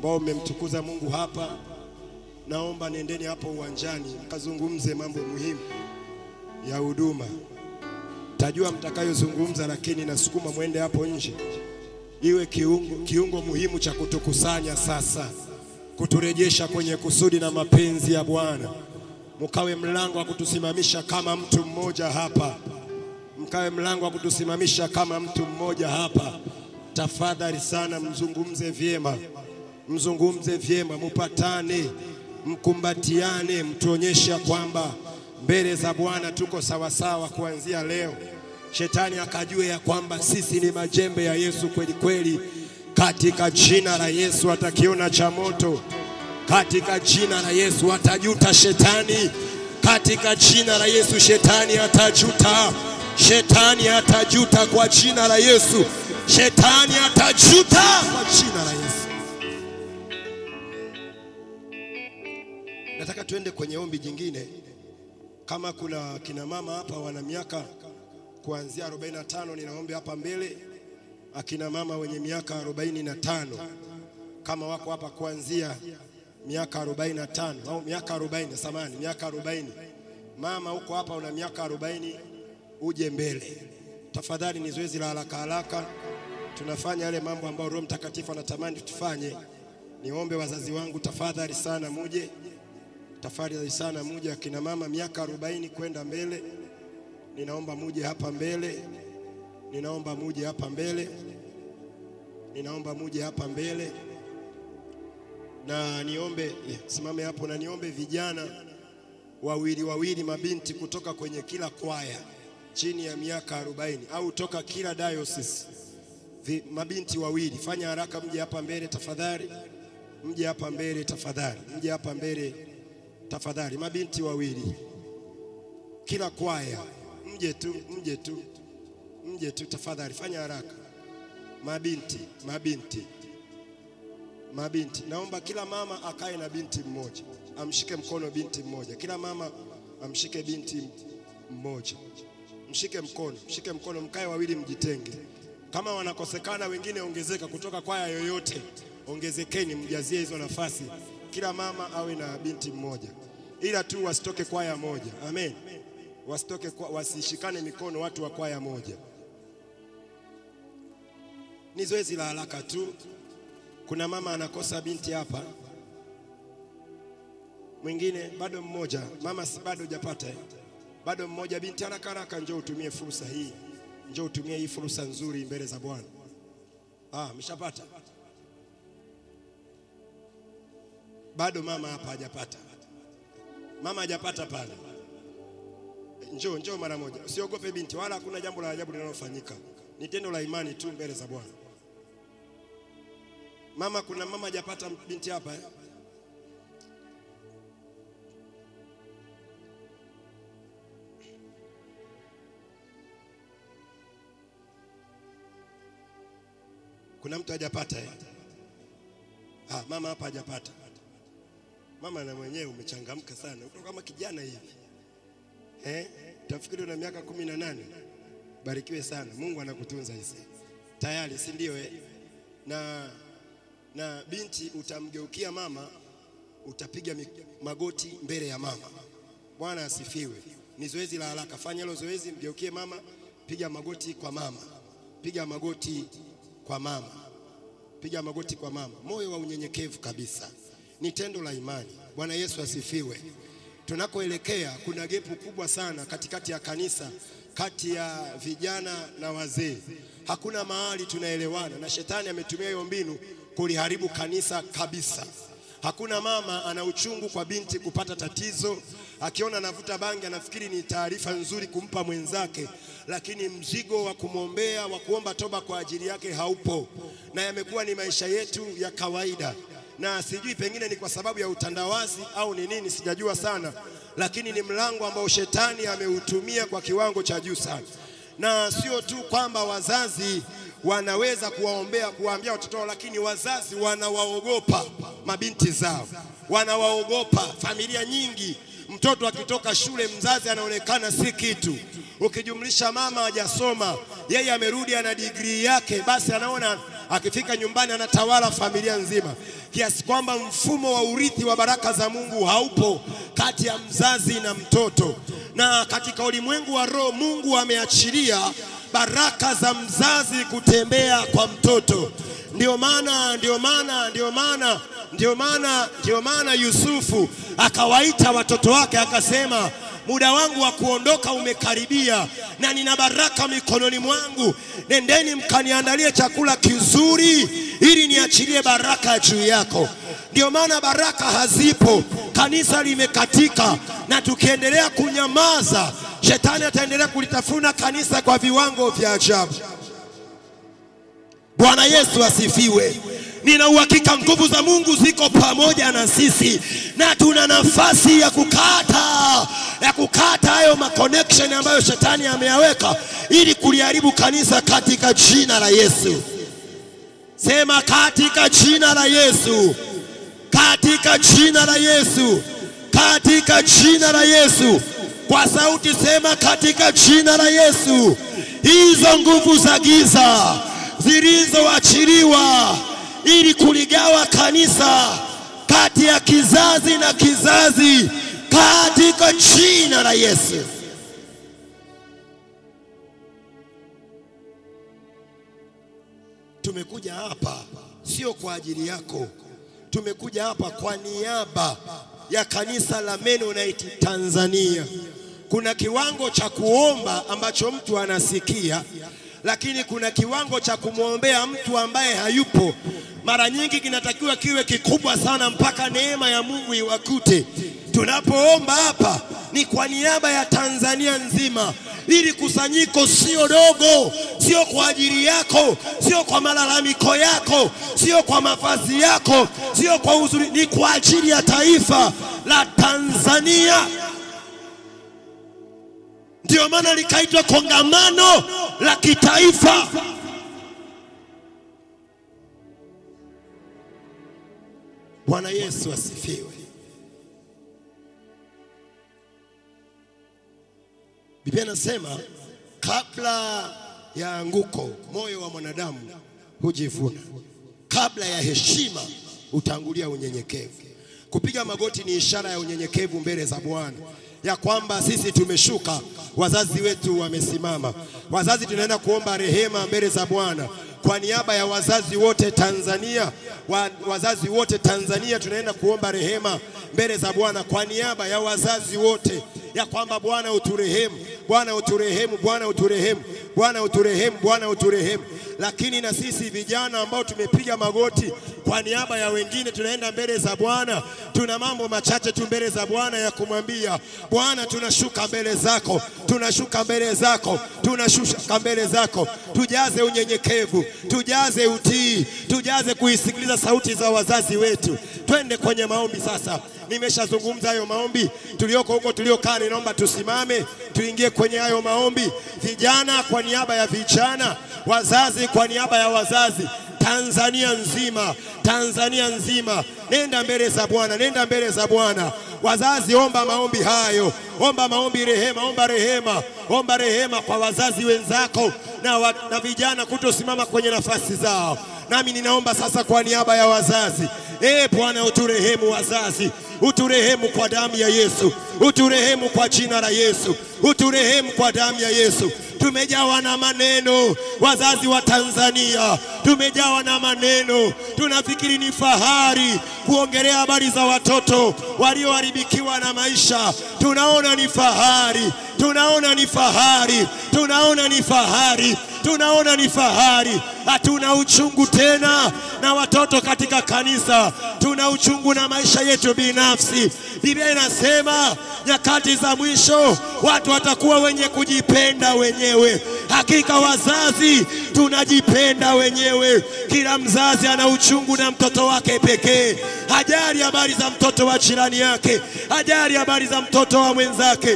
ambao mmemtukuza Mungu hapa, naomba nendeni hapo uwanjani mkazungumze mambo muhimu ya huduma. Tajua mtakayozungumza, lakini nasukuma mwende hapo nje, iwe kiungo, kiungo muhimu cha kutukusanya sasa, kuturejesha kwenye kusudi na mapenzi ya Bwana. Mkawe mlango wa kutusimamisha kama mtu mmoja hapa, mkawe mlango wa kutusimamisha kama mtu mmoja hapa. Tafadhali sana, mzungumze vyema, mzungumze vyema, mupatane, mkumbatiane, mtuonyesha kwamba mbele za Bwana tuko sawasawa kuanzia leo. Shetani akajue ya kwamba sisi ni majembe ya Yesu kweli kweli. Katika jina la Yesu atakiona cha moto, katika jina la Yesu atajuta shetani, katika jina la Yesu shetani atajuta, shetani atajuta kwa jina la Yesu, shetani atajuta kwa jina la Yesu. Nataka tuende kwenye ombi jingine. Kama kuna kina mama hapa wana miaka kuanzia 45 ninaomba hapa mbele, akina mama wenye miaka 45 kama wako hapa kuanzia miaka 45 au miaka 40, samani miaka 40. Mama huko hapa una miaka 40, uje mbele tafadhali. Ni zoezi la haraka haraka, tunafanya yale mambo ambayo Roho Mtakatifu anatamani tufanye. Niombe wazazi wangu tafadhali sana muje tafadhali sana muje, akina mama miaka 40 kwenda mbele, ninaomba muje hapa mbele, ninaomba muje hapa mbele, ninaomba muje hapa mbele, na niombe yeah, simame hapo, na niombe vijana wawili wawili, mabinti kutoka kwenye kila kwaya chini ya miaka 40 au toka kila diocese Vi, mabinti wawili, fanya haraka, mje hapa mbele tafadhali, mje hapa mbele tafadhali, mje hapa mbele tafadhali mabinti wawili kila kwaya, mje tu, mje tu, mje tu tafadhali, fanya haraka. Mabinti, mabinti, mabinti, naomba kila mama akae na binti mmoja, amshike mkono binti mmoja. Kila mama amshike binti mmoja, mshike mkono, mshike mkono, mkae wawili, mjitenge. Kama wanakosekana wengine, ongezeka kutoka kwaya yoyote, ongezekeni, mjazie hizo nafasi kila mama awe na binti mmoja, ila tu wasitoke kwaya moja. Amen, wasitoke kwa, wasishikane mikono watu wa kwaya moja. Ni zoezi la haraka tu. Kuna mama anakosa binti hapa, mwingine bado mmoja. Mama si bado hujapata eh? Bado mmoja binti, haraka haraka, njoo utumie fursa hii, njoo utumie hii fursa nzuri mbele za Bwana. Ah, mshapata bado mama hapa hajapata, mama hajapata pale. Njoo, njoo mara moja, usiogope binti, wala hakuna jambo la ajabu linalofanyika, ni tendo la imani tu mbele za Bwana. Mama, kuna mama hajapata binti hapa eh? Kuna mtu hajapata eh? Ah, mama hapa hajapata. Mama na mwenyewe umechangamka sana, uko kama kijana hivi eh? Tafikiri una miaka kumi na nane. Barikiwe sana, Mungu anakutunza hisi tayari, si ndio eh? Na, na binti utamgeukia mama, utapiga magoti mbele ya mama. Bwana asifiwe. Ni zoezi la haraka, fanya hilo zoezi, mgeukie mama, piga magoti kwa mama, piga magoti kwa mama piga magoti kwa mama, moyo wa unyenyekevu kabisa, ni tendo la imani. Bwana Yesu asifiwe. Tunakoelekea kuna gepu kubwa sana katikati ya kanisa, kati ya vijana na wazee. Hakuna mahali tunaelewana, na shetani ametumia hiyo mbinu kuliharibu kanisa kabisa. Hakuna mama ana uchungu kwa binti kupata tatizo, akiona anavuta bangi anafikiri ni taarifa nzuri kumpa mwenzake, lakini mzigo wa kumwombea wa kuomba toba kwa ajili yake haupo, na yamekuwa ni maisha yetu ya kawaida, na sijui pengine ni kwa sababu ya utandawazi au ni nini, sijajua sana, lakini ni mlango ambao shetani ameutumia kwa kiwango cha juu sana, na sio tu kwamba wazazi wanaweza kuwaombea kuwaambia watoto wao, lakini wazazi wanawaogopa mabinti zao, wanawaogopa. Familia nyingi, mtoto akitoka shule, mzazi anaonekana si kitu. Ukijumlisha mama hajasoma, yeye amerudi ana digrii yake, basi anaona akifika nyumbani anatawala familia nzima, kiasi kwamba mfumo wa urithi wa baraka za Mungu haupo kati ya mzazi na mtoto. Na katika ulimwengu wa roho, Mungu ameachilia baraka za mzazi kutembea kwa mtoto. Ndio maana ndio maana ndio maana ndio maana ndio maana Yusufu akawaita watoto wake akasema, muda wangu wa kuondoka umekaribia na nina baraka mikononi mwangu, nendeni mkaniandalie chakula kizuri ili niachilie baraka juu yako. Ndio maana baraka hazipo, kanisa limekatika, na tukiendelea kunyamaza, shetani ataendelea kulitafuna kanisa kwa viwango vya ajabu. Bwana Yesu asifiwe. Nina uhakika nguvu za Mungu ziko pamoja na sisi, na tuna nafasi ya kukata ya kukata hayo ma connection ambayo shetani ameyaweka ili kuliharibu kanisa katika jina la Yesu. Sema katika jina la Yesu, katika jina la Yesu, katika jina la Yesu. Kwa sauti sema katika jina la Yesu. Hizo nguvu za giza zilizoachiliwa ili kuligawa kanisa kati ya kizazi na kizazi katika jina la Yesu. Tumekuja hapa sio kwa ajili yako, tumekuja hapa kwa niaba ya kanisa la Mennonite Tanzania. Kuna kiwango cha kuomba ambacho mtu anasikia, lakini kuna kiwango cha kumwombea mtu ambaye hayupo. Mara nyingi kinatakiwa kiwe kikubwa sana mpaka neema ya Mungu iwakute. Tunapoomba hapa ni kwa niaba ya Tanzania nzima. Ili kusanyiko sio dogo, sio kwa ajili yako, sio kwa malalamiko yako, sio kwa mavazi yako, sio kwa uzuri, ni kwa ajili ya taifa la Tanzania. Ndio maana likaitwa kongamano la kitaifa. Bwana Yesu asifiwe. Biblia inasema kabla ya anguko moyo wa mwanadamu hujivuna, kabla ya heshima utangulia unyenyekevu. Kupiga magoti ni ishara ya unyenyekevu mbele za Bwana, ya kwamba sisi tumeshuka, wazazi wetu wamesimama. Wazazi tunaenda kuomba rehema mbele za Bwana kwa niaba ya wazazi wote Tanzania wa, wazazi wote Tanzania tunaenda kuomba rehema mbele za Bwana kwa niaba ya wazazi wote, ya kwamba Bwana uturehemu, Bwana uturehemu, Bwana uturehemu, Bwana uturehemu, Bwana uturehemu. Lakini na sisi vijana ambao tumepiga magoti kwa niaba ya wengine tunaenda mbele za Bwana, tuna mambo machache tu mbele za Bwana ya kumwambia Bwana, tunashuka mbele zako, tunashuka mbele zako, tunashuka mbele zako, tujaze unyenyekevu, tujaze utii, tujaze kuisikiliza sauti za wazazi wetu. Twende kwenye maombi sasa. Nimeshazungumza hayo maombi, tulioko huko tuliokaa, ninaomba tusimame tuingie kwenye hayo maombi. Vijana kwa niaba ya vijana, wazazi kwa niaba ya wazazi, Tanzania nzima, Tanzania nzima, nenda mbele za Bwana, nenda mbele za Bwana. Wazazi, omba maombi hayo, omba maombi rehema, omba rehema, omba rehema kwa wazazi wenzako na, wa, na vijana kutosimama kwenye nafasi zao. Nami ninaomba sasa kwa niaba ya wazazi, e Bwana, uturehemu wazazi, uturehemu kwa damu ya Yesu, uturehemu kwa jina la Yesu, uturehemu kwa damu ya Yesu. Tumejawa na maneno, wazazi wa Tanzania, tumejawa na maneno. Tunafikiri ni fahari kuongelea habari za watoto walioharibikiwa na maisha. Tunaona ni fahari, tunaona ni fahari, tunaona ni fahari, tunaona ni fahari. Hatuna uchungu tena na watoto katika kanisa, tuna uchungu na maisha yetu binafsi. Biblia inasema nyakati za mwisho watu watakuwa wenye kujipenda wenyewe. Hakika wazazi tunajipenda wenyewe. Kila mzazi ana uchungu na mtoto wake pekee, hajali habari za mtoto wa jirani yake, hajali habari za mtoto wa mwenzake.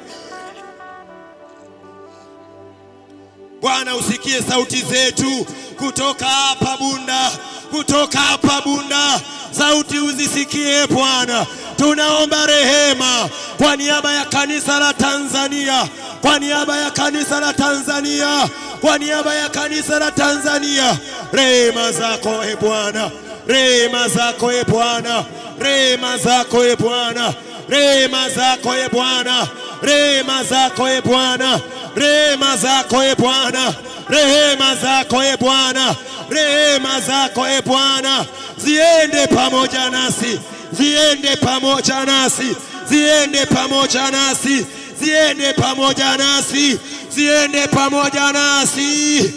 Bwana, usikie sauti zetu kutoka hapa Bunda, kutoka hapa Bunda, sauti uzisikie Bwana. Tunaomba rehema kwa niaba ya kanisa la Tanzania, kwa niaba ya kanisa la Tanzania, kwa niaba ya kanisa la Tanzania. rehema zako e Bwana, rehema zako e Bwana, rehema zako e Bwana, rehema zako e Bwana, rehema zako e Bwana, rehema zako e Bwana, rehema zako e Bwana, rehema zako e Bwana, ziende pamoja nasi, ziende pamoja nasi, ziende pamoja nasi, ziende pamoja nasi, ziende pamoja nasi.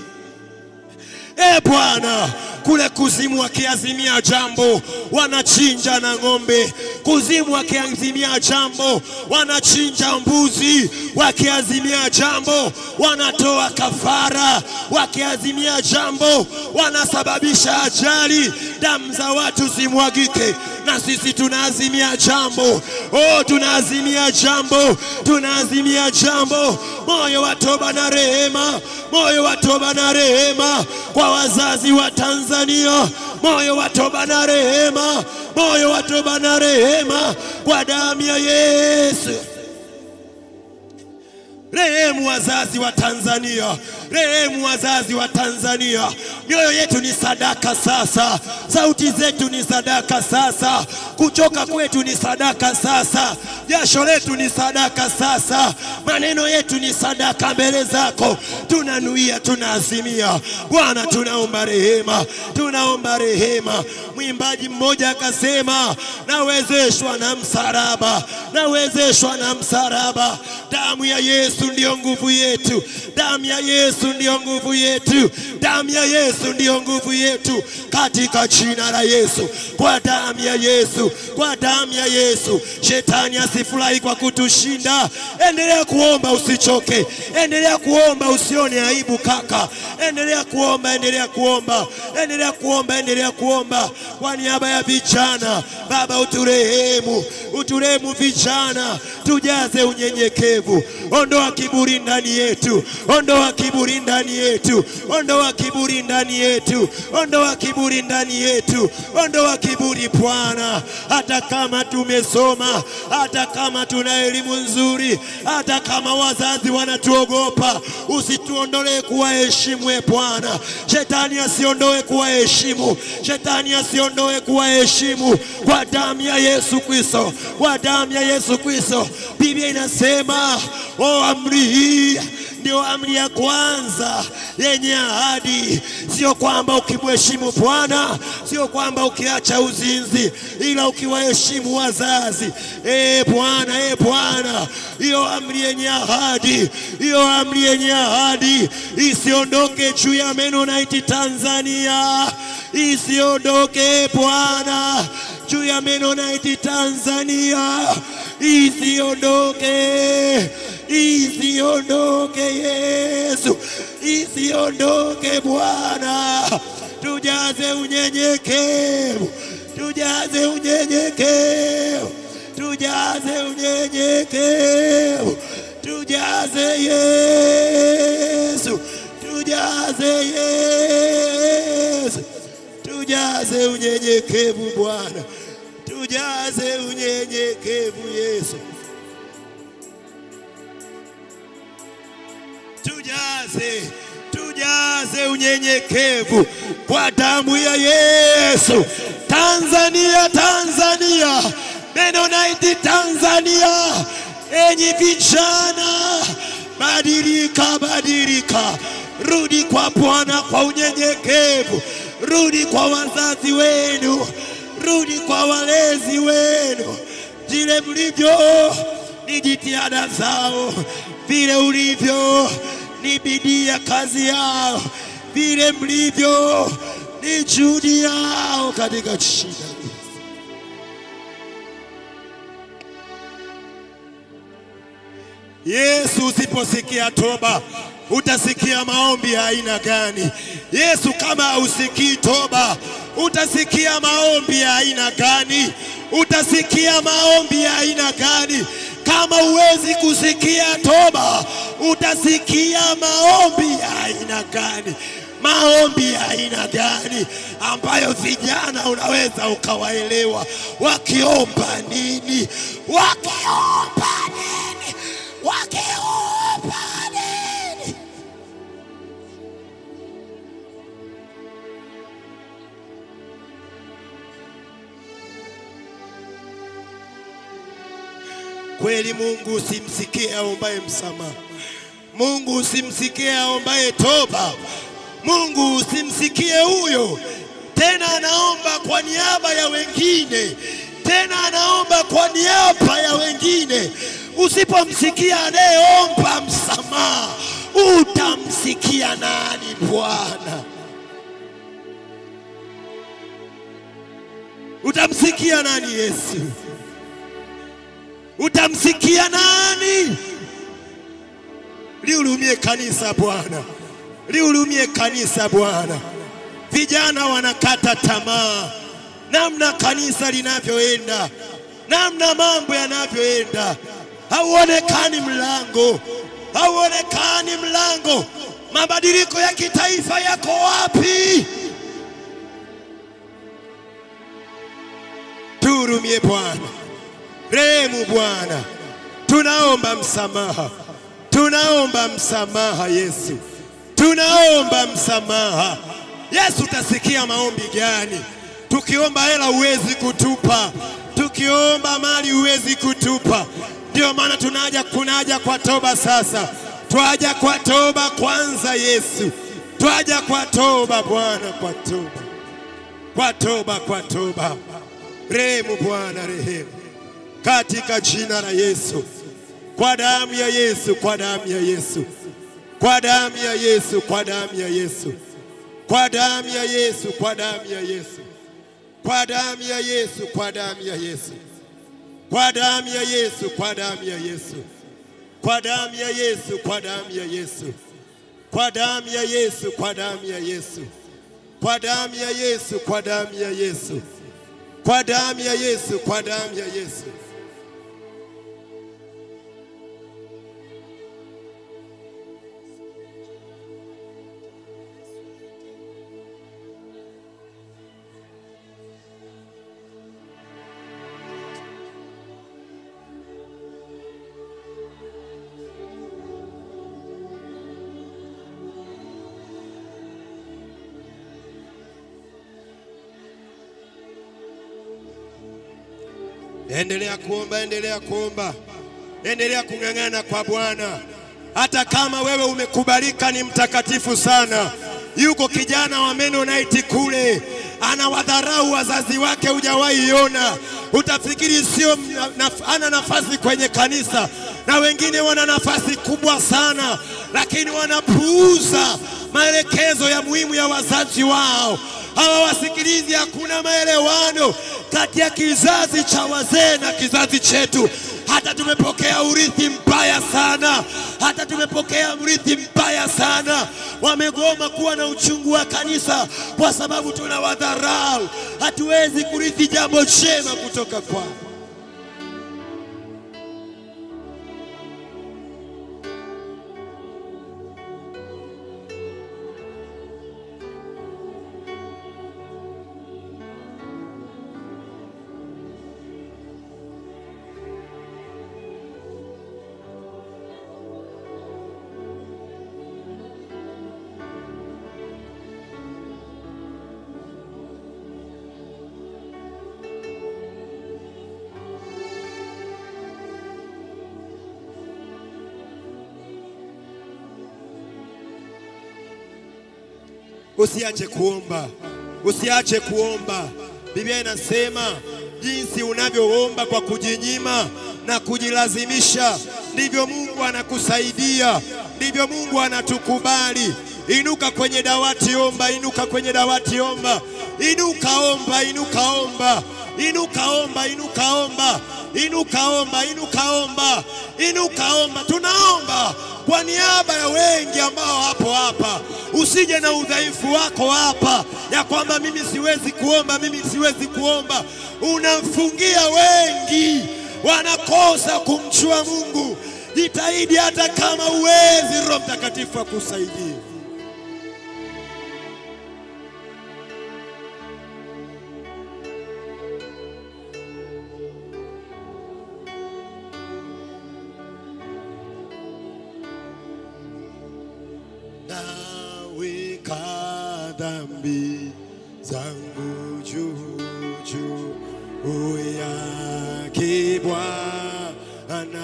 E Bwana, kule kuzimu wakiazimia jambo wanachinja na ng'ombe, kuzimu wakiazimia jambo wanachinja mbuzi, wakiazimia jambo wanatoa kafara, wakiazimia jambo wanasababisha ajali, damu za watu zimwagike. Na sisi tunaazimia jambo, oh, tunaazimia jambo, tunaazimia jambo, moyo wa toba na rehema, moyo wa toba na rehema kwa wazazi wa Tanzania, moyo wa toba na rehema, moyo wa toba na rehema kwa damu ya Yesu. Rehemu wazazi wa Tanzania, rehemu wazazi wa Tanzania. Mioyo yetu ni sadaka sasa, sauti zetu ni sadaka sasa, kuchoka kwetu ni sadaka sasa, jasho letu ni sadaka sasa, maneno yetu ni sadaka mbele zako. Tunanuia, tunaazimia Bwana, tunaomba rehema, tunaomba rehema. Mwimbaji mmoja akasema, nawezeshwa na msalaba, nawezeshwa na msalaba. Damu ya Yesu ndiyo nguvu yetu, damu ya Yesu ndiyo nguvu yetu, damu ya Yesu ndiyo nguvu yetu, katika jina la Yesu, kwa damu ya Yesu, kwa damu ya Yesu. Shetani asifurahi kwa kutushinda. Endelea kuomba, usichoke. Endelea kuomba, usione aibu kaka. Endelea kuomba, endelea kuomba, endelea kuomba, endelea kuomba kwa niaba ya vijana. Baba, uturehemu, uturehemu vijana, tujaze unyenyekevu. Ondoa kiburi ndani yetu, ondoa kiburi ndani yetu, ondoa kiburi ndani yetu, ondoa kiburi ndani yetu, ondoa kiburi Bwana. Hata kama tumesoma, hata kama tuna elimu nzuri, hata kama wazazi wanatuogopa, usituondolee kuwaheshimu e Bwana. Shetani asiondoe kuwaheshimu, shetani asiondoe kuwaheshimu kwa damu ya Yesu Kristo, kwa damu ya Yesu Kristo. Biblia inasema o, amri hii ndio amri ya kwanza yenye ahadi. Sio kwamba ukimheshimu Bwana, sio kwamba ukiacha uzinzi, ila ukiwaheshimu wazazi. E Bwana, e Bwana, hiyo amri yenye ahadi, hiyo amri yenye ahadi isiondoke juu ya Mennonite Tanzania, isiondoke Bwana juu ya Mennonite Tanzania, isiondoke isiondoke Yesu, isiondoke Bwana, tujaze unyenyekevu, tujaze unyenyekevu, tujaze unyenyekevu, tujaze Yesu, tujaze Yesu, tujaze unyenyekevu Bwana, tujaze unyenyekevu Yesu. tujaze tujaze unyenyekevu kwa damu ya Yesu. Tanzania, Tanzania, Mennonite Tanzania, enyi vijana, badilika, badilika, rudi kwa Bwana kwa unyenyekevu, rudi kwa wazazi wenu, rudi kwa walezi wenu, vile mlivyo ni jitihada zao, vile ulivyo ni bidii ya kazi yao, vile mlivyo ni juhudi yao katika shida. Yesu, usiposikia toba utasikia maombi ya aina gani? Yesu, kama usikii toba utasikia maombi ya aina gani? Utasikia maombi ya aina gani? Kama huwezi kusikia toba, utasikia maombi ya aina gani? Maombi ya aina gani ambayo vijana unaweza ukawaelewa wakiomba nini? Wakiomba nini? Wakiomba nini? Kweli Mungu usimsikie aombaye msamaha. Mungu usimsikie aombaye toba. Mungu usimsikie huyo tena, anaomba kwa niaba ya wengine, tena anaomba kwa niaba ya wengine. Usipomsikia anayeomba msamaha, utamsikia nani Bwana? Utamsikia nani Yesu? Utamsikia nani? Lihurumie kanisa Bwana, lihurumie kanisa Bwana. Vijana wanakata tamaa, namna kanisa linavyoenda, namna mambo yanavyoenda, hauonekani mlango, hauonekani mlango. Mabadiliko ya kitaifa yako wapi? Tuhurumie Bwana, rehemu Bwana, tunaomba msamaha, tunaomba msamaha Yesu, tunaomba msamaha Yesu. Utasikia maombi gani? Tukiomba hela huwezi kutupa, tukiomba mali huwezi kutupa. Ndio maana tunaja kunaja kwa toba sasa, twaja kwa toba kwanza Yesu, twaja kwa toba Bwana, kwa toba, kwa toba, kwa toba. Rehemu Bwana, rehemu katika jina la Yesu, kwa damu ya Yesu, kwa damu ya Yesu, kwa damu ya Yesu, kwa damu ya Yesu, kwa damu ya Yesu, kwa damu ya Yesu, kwa damu ya Yesu, kwa damu ya Yesu, kwa damu ya Yesu, kwa damu ya Yesu, kwa damu ya Yesu, kwa damu ya Yesu, kwa damu ya Yesu, kwa damu ya Yesu, kwa damu ya Yesu, kwa damu ya Yesu kwa damu ya Yesu, kwa damu ya Yesu. Endelea kuomba, endelea kuomba, endelea kung'ang'ana kwa Bwana. Hata kama wewe umekubalika ni mtakatifu sana, yuko kijana wa Mennonite kule anawadharau wazazi wake, hujawahi iona. Utafikiri sio na, ana nafasi kwenye kanisa, na wengine wana nafasi kubwa sana, lakini wanapuuza maelekezo ya muhimu ya wazazi wao hawawasikilizi. Hakuna maelewano kati ya kizazi cha wazee na kizazi chetu. Hata tumepokea urithi mbaya sana, hata tumepokea urithi mbaya sana. Wamegoma kuwa na uchungu wa kanisa kwa sababu tunawadharau. Hatuwezi kurithi jambo jema kutoka kwao. Usiache kuomba, usiache kuomba. Biblia inasema jinsi unavyoomba kwa kujinyima na kujilazimisha, ndivyo Mungu anakusaidia, ndivyo Mungu anatukubali. Inuka kwenye dawati, omba. Inuka kwenye dawati, omba. Inuka, omba. Inuka, omba. Inuka, omba. Inuka, omba. Inuka, omba. Inuka, omba. Inuka, omba. Tunaomba kwa niaba ya wengi ambao hapo hapa. Usije na udhaifu wako hapa ya kwamba mimi siwezi kuomba, mimi siwezi kuomba. Unamfungia wengi, wanakosa kumjua Mungu. Jitahidi hata kama uwezi, Roho Mtakatifu akusaidie. Naweka dhambi zangu juu juu yake Bwana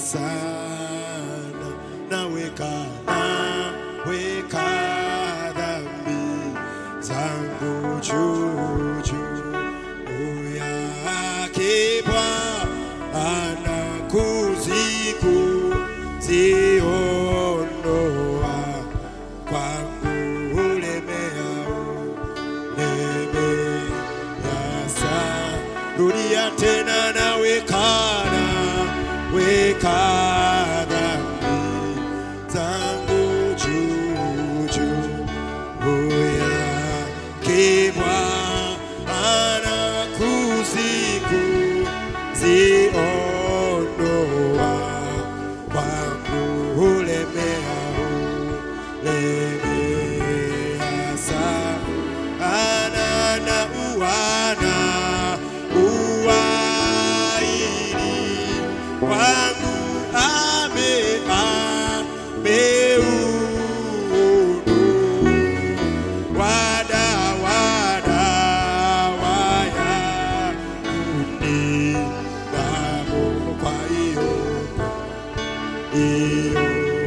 sana naweka naweka dhambi zangu juu juu yake Bwana kuziku ziondoa kwangu ulemeao lemeyasa rudia tena nawekana weka dhambi zangu juu juu yake Bwana kuziku ziondoa kwangu ulemeao lemeasa ana na uwana uwaili kwangu ame ameudu wada wada waya kundi namo kwa hiyo hiyo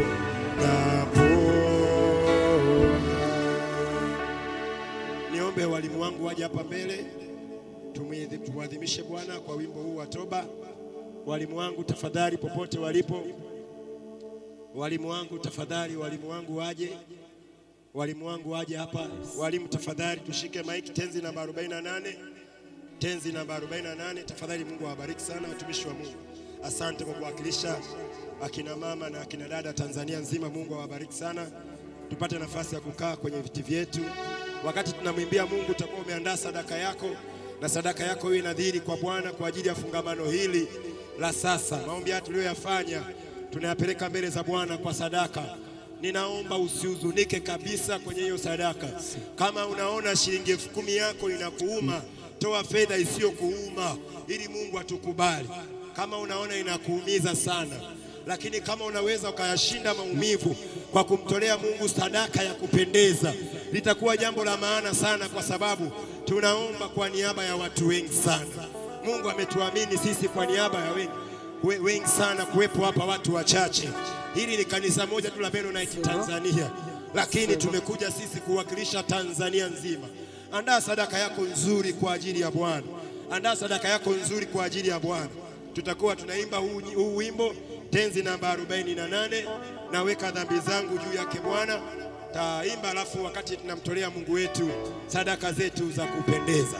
napo niombe walimu wangu waje hapa mbele tumwidhi- tumwadhimishe Bwana kwa wimbo huu wa toba. Walimu wangu tafadhali, popote walipo, walimu wangu tafadhali, walimu wangu waje, walimu wangu waje hapa. Walimu tafadhali, tushike maiki, tenzi namba 48, tenzi namba 48. Tafadhali, Mungu awabariki sana watumishi wa Mungu. Asante kwa kuwakilisha akina mama na akina dada Tanzania nzima. Mungu awabariki sana. Tupate nafasi ya kukaa kwenye viti vyetu. Wakati tunamwimbia Mungu, utakuwa umeandaa sadaka yako, na sadaka yako hiyo inadhiri kwa Bwana kwa ajili ya fungamano hili la sasa. Maombi haya tuliyoyafanya tunayapeleka mbele za Bwana kwa sadaka. Ninaomba usihuzunike kabisa kwenye hiyo sadaka. Kama unaona shilingi elfu kumi yako inakuuma, toa fedha isiyokuuma ili Mungu atukubali. Kama unaona inakuumiza sana, lakini kama unaweza ukayashinda maumivu kwa kumtolea Mungu sadaka ya kupendeza, litakuwa jambo la maana sana, kwa sababu tunaomba kwa niaba ya watu wengi sana. Mungu ametuamini sisi kwa niaba ya wengi we- wengi sana kuwepo hapa watu wachache. Hili ni kanisa moja tu la Mennonite Tanzania, lakini tumekuja sisi kuwakilisha Tanzania nzima. Andaa sadaka yako nzuri kwa ajili ya Bwana, andaa sadaka yako nzuri kwa ajili ya Bwana. Tutakuwa tunaimba huu, huu wimbo tenzi namba 48 naweka dhambi zangu juu yake Bwana. Taimba alafu wakati tunamtolea Mungu wetu sadaka zetu za kupendeza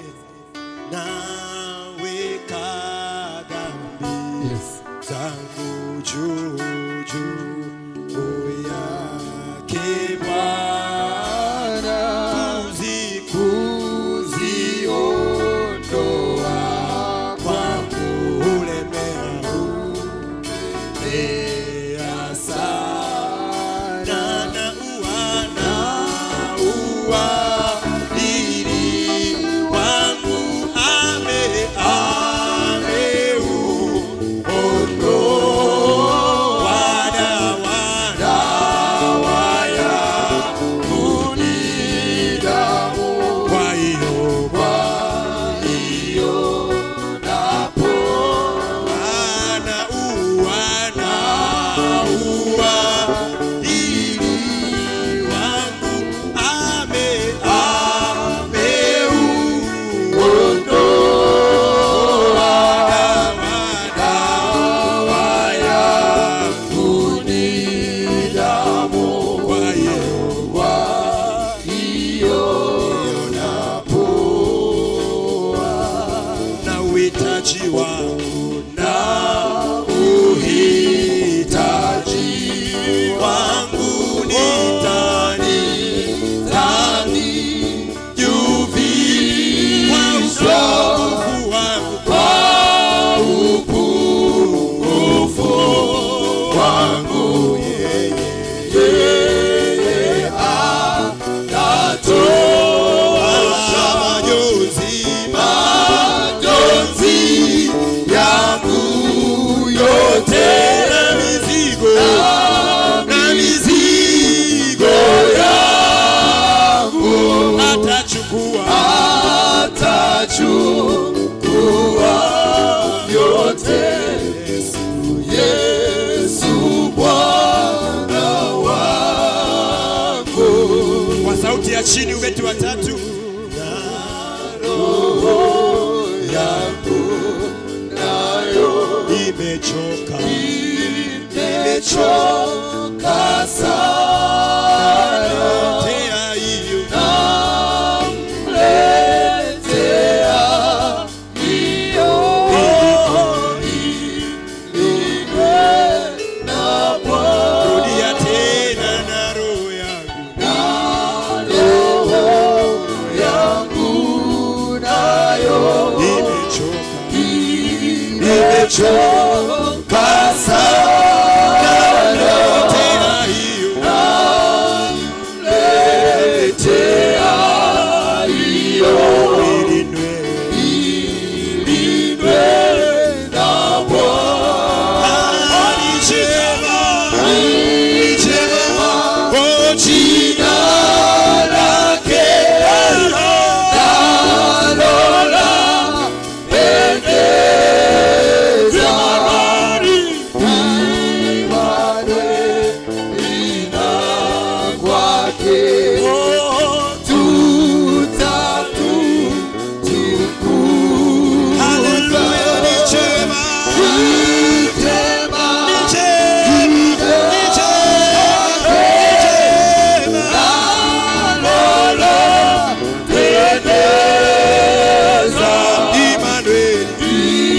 naweka dhambi zangu juu juu yake Bwana kuziondoa kwangu ulemeao ulemea sana na uwana uadili wangu ame ameuondoa wada wada waya kunidamu kwa hiyo kwa hiyo napo ana uwana ua ili wangu ame ameuondoa dawa ya kunidamu kwa hiyo kwa hiyo napoa na uhitaji wangu na uhitaji wangu nitani tani juvishwa upungufu wangu kwa upungufu wangu yeye yeye atatoa majonzi majonzi yangu yote na mizigo na mizigo yangu atachukua atachukua yote Yesu Yesu chini, ubeti wa tatu. Imechoka, Nimechoka sana, tea hiyo namletea hiyo ilindwe na Bwana. rudia tena na roho yangu Roho yangu nayo imechoka, imechoka sana, tea hiyo namletea hiyo ilindwe ilindwe na Bwana. Alichema, alichema, oh, Jina lake nalo lapendeza. Immanueli lina kwake tutatutukuza. haleluya, alichema, Jema, alichema, alichema, nalo lapendeza. Emmanueli,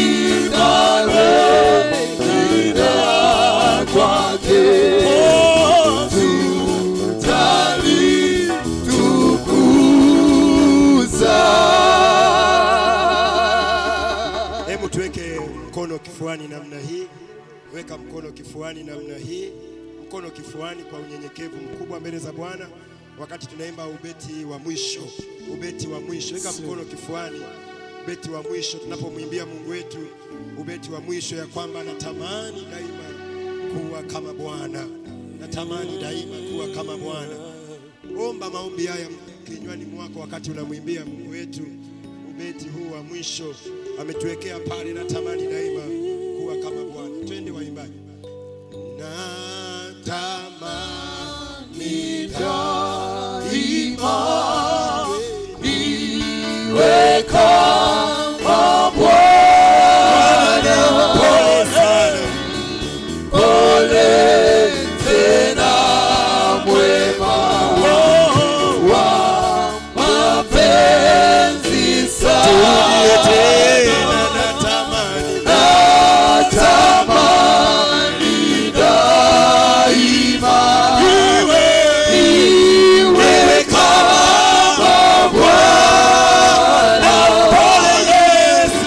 Hebu tuweke mkono kifuani namna hii, weka mkono kifuani namna hii, mkono kifuani kwa unyenyekevu mkubwa mbele za Bwana, wakati tunaimba ubeti wa mwisho, ubeti wa mwisho. Weka mkono kifuani, ubeti wa mwisho, tunapomwimbia Mungu wetu ubeti wa mwisho, ya kwamba natamani daima kuwa kama Bwana, natamani daima kuwa kama Bwana. Omba maombi haya kinywani mwako wakati unamwimbia Mungu wetu ubeti huu wa mwisho ametuwekea pale, natamani daima kuwa kama Bwana. Twende waimbaji, natamani pole sana turudie tena, natamani iwe iwe kama Bwana. Pole Yesu,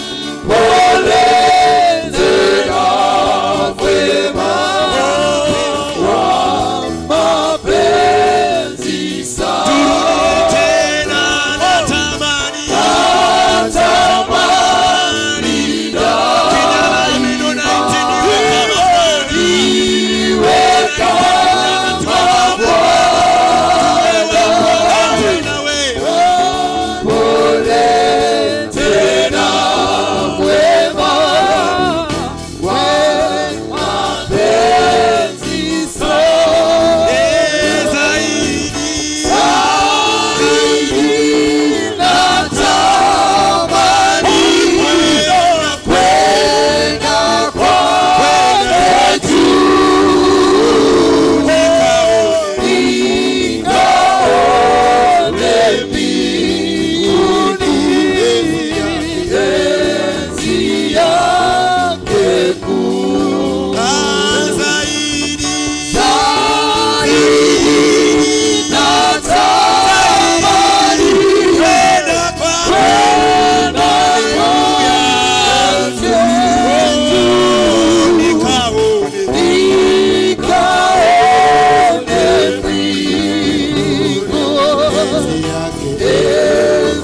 turudie tena, natamani kijana mino na itiniwe kama Bwana. Tena wewe Eh, zaidi Ah, zaidi kwenda kwa nikaone enzi yake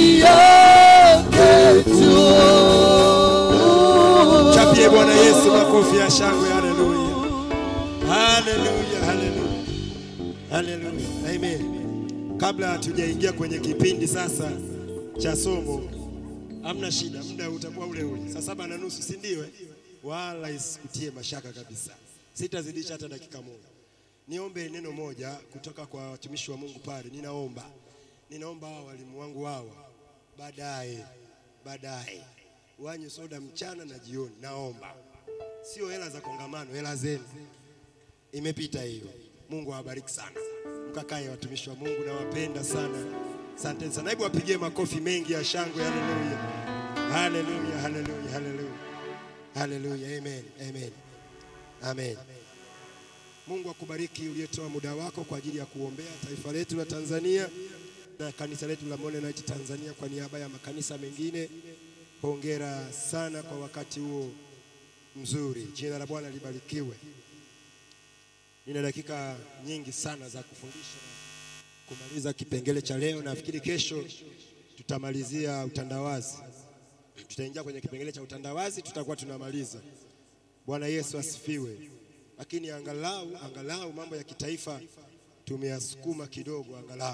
Chapie Bwana Yesu makofi ya shangwe. Haleluya, haleluya, haleluya, haleluya, amen. Kabla hatujaingia kwenye kipindi sasa cha somo, hamna shida, muda utakuwa ule ule, saa saba na nusu, si ndio? eh? Wala isikutie mashaka kabisa, sitazidisha hata dakika moja. niombe neno moja kutoka kwa watumishi wa Mungu pale. Ninaomba, ninaomba hawa walimu wangu hawa baadaye, baadaye wanywe soda mchana na jioni. Naomba sio hela za kongamano, hela zenu imepita hiyo. Mungu awabariki sana, mkakae watumishi wa Mungu, nawapenda sana. Asanteni sana, hebu wapigie makofi mengi ya shangwe. Haleluya, haleluya, haleluya, haleluya, haleluya, amen, amen, amen. Mungu akubariki uliyetoa muda wako kwa ajili ya kuombea taifa letu la Tanzania na kanisa letu la Monenite Tanzania kwa niaba ya makanisa mengine. Hongera sana kwa wakati huo mzuri. Jina la Bwana libarikiwe. Nina dakika nyingi sana za kufundisha na kumaliza kipengele cha leo. Nafikiri kesho tutamalizia utandawazi, tutaingia kwenye kipengele cha utandawazi, tutakuwa tunamaliza. Bwana Yesu asifiwe. Lakini angalau angalau mambo ya kitaifa tumeyasukuma kidogo, angalau.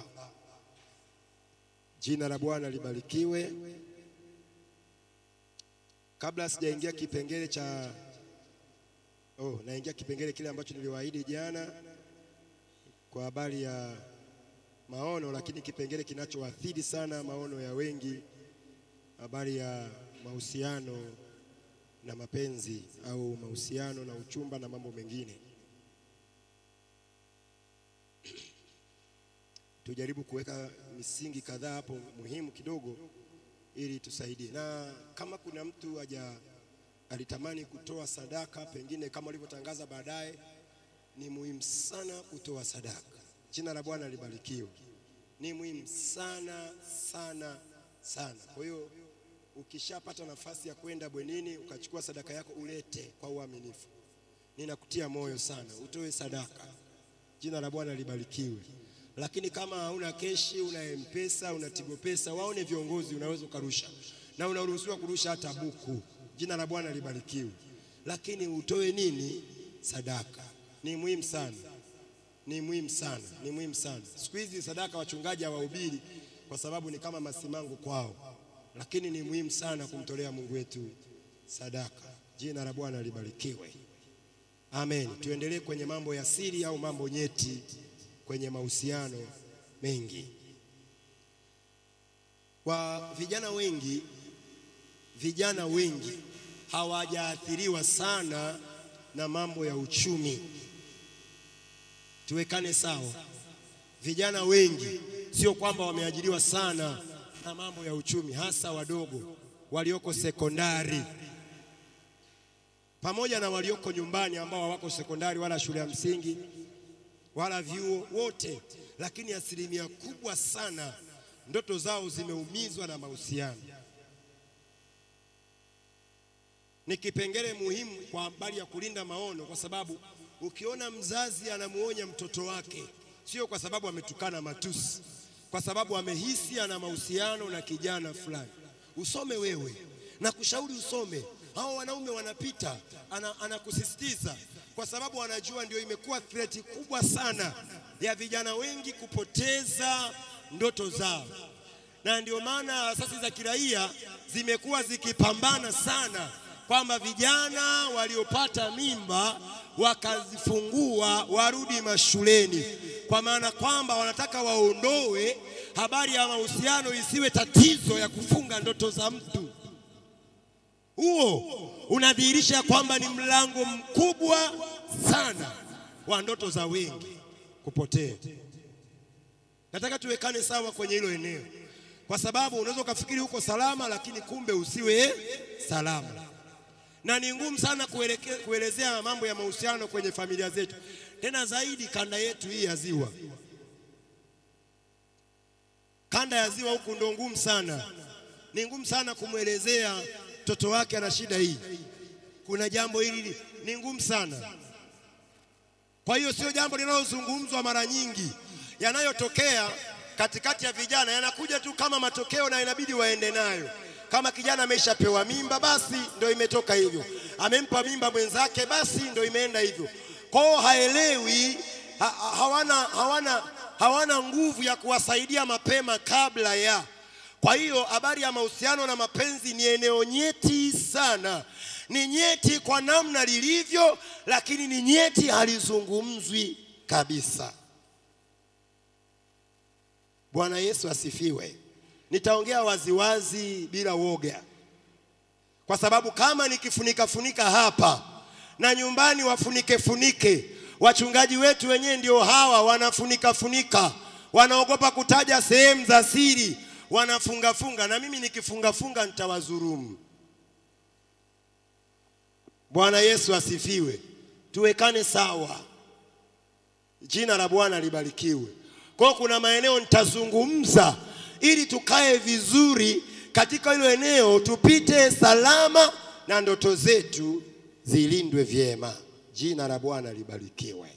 Jina la Bwana libarikiwe. Kabla sijaingia kipengele cha oh, naingia kipengele kile ambacho niliwaahidi jana kwa habari ya maono, lakini kipengele kinachoathiri sana maono ya wengi, habari ya mahusiano na mapenzi au mahusiano na uchumba na mambo mengine. Tujaribu kuweka misingi kadhaa hapo muhimu kidogo ili tusaidie, na kama kuna mtu haja alitamani kutoa sadaka, pengine kama ulivyotangaza baadaye, ni muhimu sana kutoa sadaka. Jina la Bwana libarikiwe. Ni muhimu sana sana sana. Kwa hiyo ukishapata nafasi ya kwenda bwenini ukachukua sadaka yako, ulete kwa uaminifu. Ninakutia moyo sana, utoe sadaka. Jina la Bwana libarikiwe. Lakini kama hauna keshi, una mpesa, una tigo pesa, waone viongozi, unaweza ukarusha, na unaruhusiwa kurusha hata buku. Jina la Bwana libarikiwe. Lakini utoe nini? Sadaka. Ni muhimu sana, ni muhimu sana, ni muhimu sana. Siku hizi sadaka wachungaji hawahubiri kwa sababu ni kama masimango kwao, lakini ni muhimu sana kumtolea Mungu wetu sadaka. Jina la Bwana libarikiwe. Amen. Tuendelee kwenye mambo ya siri au mambo nyeti kwenye mahusiano mengi. Kwa vijana wengi, vijana wengi hawajaathiriwa sana na mambo ya uchumi. Tuwekane sawa. Vijana wengi sio kwamba wameajiriwa sana na mambo ya uchumi, hasa wadogo walioko sekondari pamoja na walioko nyumbani ambao hawako sekondari wala shule ya msingi wala vyuo wote, lakini asilimia kubwa sana ndoto zao zimeumizwa na mahusiano. Ni kipengele muhimu kwa habari ya kulinda maono, kwa sababu ukiona mzazi anamuonya mtoto wake, sio kwa sababu ametukana matusi, kwa sababu amehisi ana mahusiano na kijana fulani, usome wewe na kushauri usome. Hao wanaume wanapita, anakusisitiza ana kwa sababu anajua ndio imekuwa threat kubwa sana ya vijana wengi kupoteza ndoto zao, na ndio maana asasi za kiraia zimekuwa zikipambana sana kwamba vijana waliopata mimba wakazifungua warudi mashuleni, kwa maana kwamba wanataka waondoe habari ya mahusiano isiwe tatizo ya kufunga ndoto za mtu. Huo unadhihirisha kwamba ni mlango mkubwa sana wa ndoto za wengi kupotea. Nataka tuwekane sawa kwenye hilo eneo, kwa sababu unaweza ukafikiri uko salama, lakini kumbe usiwe salama, na ni ngumu sana kueleke, kuelezea mambo ya mahusiano kwenye familia zetu, tena zaidi kanda yetu hii ya Ziwa. Kanda ya Ziwa huku ndo ngumu sana, ni ngumu sana kumwelezea mtoto wake ana shida hii, kuna jambo hili, ni ngumu sana. Kwa hiyo sio jambo linalozungumzwa mara nyingi. Yanayotokea katikati ya vijana yanakuja tu kama matokeo na inabidi waende nayo. Kama kijana ameshapewa mimba, basi ndio imetoka hivyo. Amempa mimba mwenzake, basi ndio imeenda hivyo. Kwao haelewi ha, hawana, hawana, hawana nguvu ya kuwasaidia mapema kabla ya kwa hiyo habari ya mahusiano na mapenzi ni eneo nyeti sana, ni nyeti kwa namna lilivyo, lakini ni nyeti halizungumzwi. kabisa. Bwana Yesu asifiwe. Nitaongea waziwazi bila woga, kwa sababu kama nikifunika funika hapa na nyumbani wafunike funike, wachungaji wetu wenyewe ndio hawa wanafunika funika, wanaogopa kutaja sehemu za siri, wanafunga funga, na mimi nikifunga funga nitawadhulumu. Bwana Yesu asifiwe. Tuwekane sawa, jina la Bwana libarikiwe. Kwa hiyo kuna maeneo nitazungumza ili tukae vizuri katika hilo eneo, tupite salama na ndoto zetu zilindwe vyema. Jina la Bwana libarikiwe.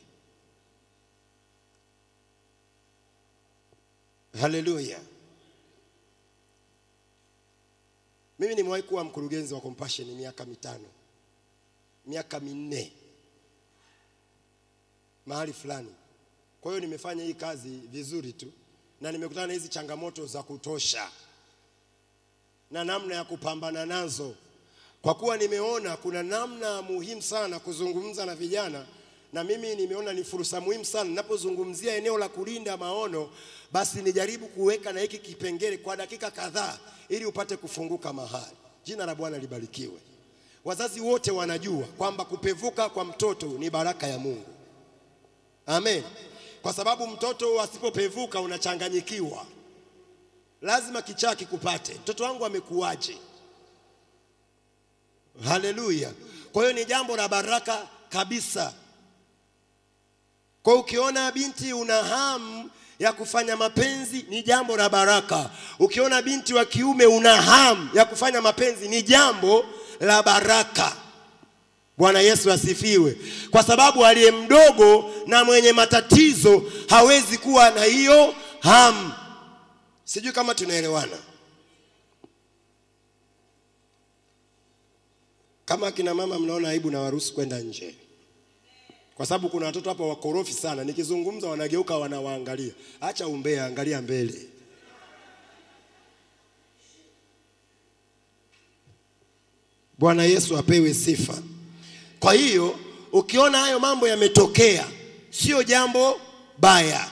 Haleluya. Mimi nimewahi kuwa mkurugenzi wa Compassion miaka mitano, miaka minne mahali fulani. Kwa hiyo nimefanya hii kazi vizuri tu, na nimekutana na hizi changamoto za kutosha na namna ya kupambana nazo, kwa kuwa nimeona kuna namna muhimu sana kuzungumza na vijana, na mimi nimeona ni fursa muhimu sana ninapozungumzia eneo la kulinda maono, basi nijaribu kuweka na hiki kipengele kwa dakika kadhaa, ili upate kufunguka mahali. Jina la Bwana libarikiwe. Wazazi wote wanajua kwamba kupevuka kwa mtoto ni baraka ya Mungu. Amen. Kwa sababu mtoto asipopevuka unachanganyikiwa, lazima kichaa kikupate. Mtoto wangu amekuwaje? Haleluya! Kwa hiyo ni jambo la baraka kabisa. Kwa hiyo ukiona binti una hamu ya kufanya mapenzi ni jambo la baraka. Ukiona binti wa kiume una hamu ya kufanya mapenzi ni jambo la baraka. Bwana Yesu asifiwe, kwa sababu aliye mdogo na mwenye matatizo hawezi kuwa na hiyo hamu. Sijui kama tunaelewana. Kama akina mama mnaona aibu, na waruhusu kwenda nje, kwa sababu kuna watoto hapa wakorofi sana. Nikizungumza wanageuka wanawaangalia. Acha umbea, angalia mbele. Bwana Yesu apewe sifa. Kwa hiyo ukiona hayo mambo yametokea, sio jambo baya,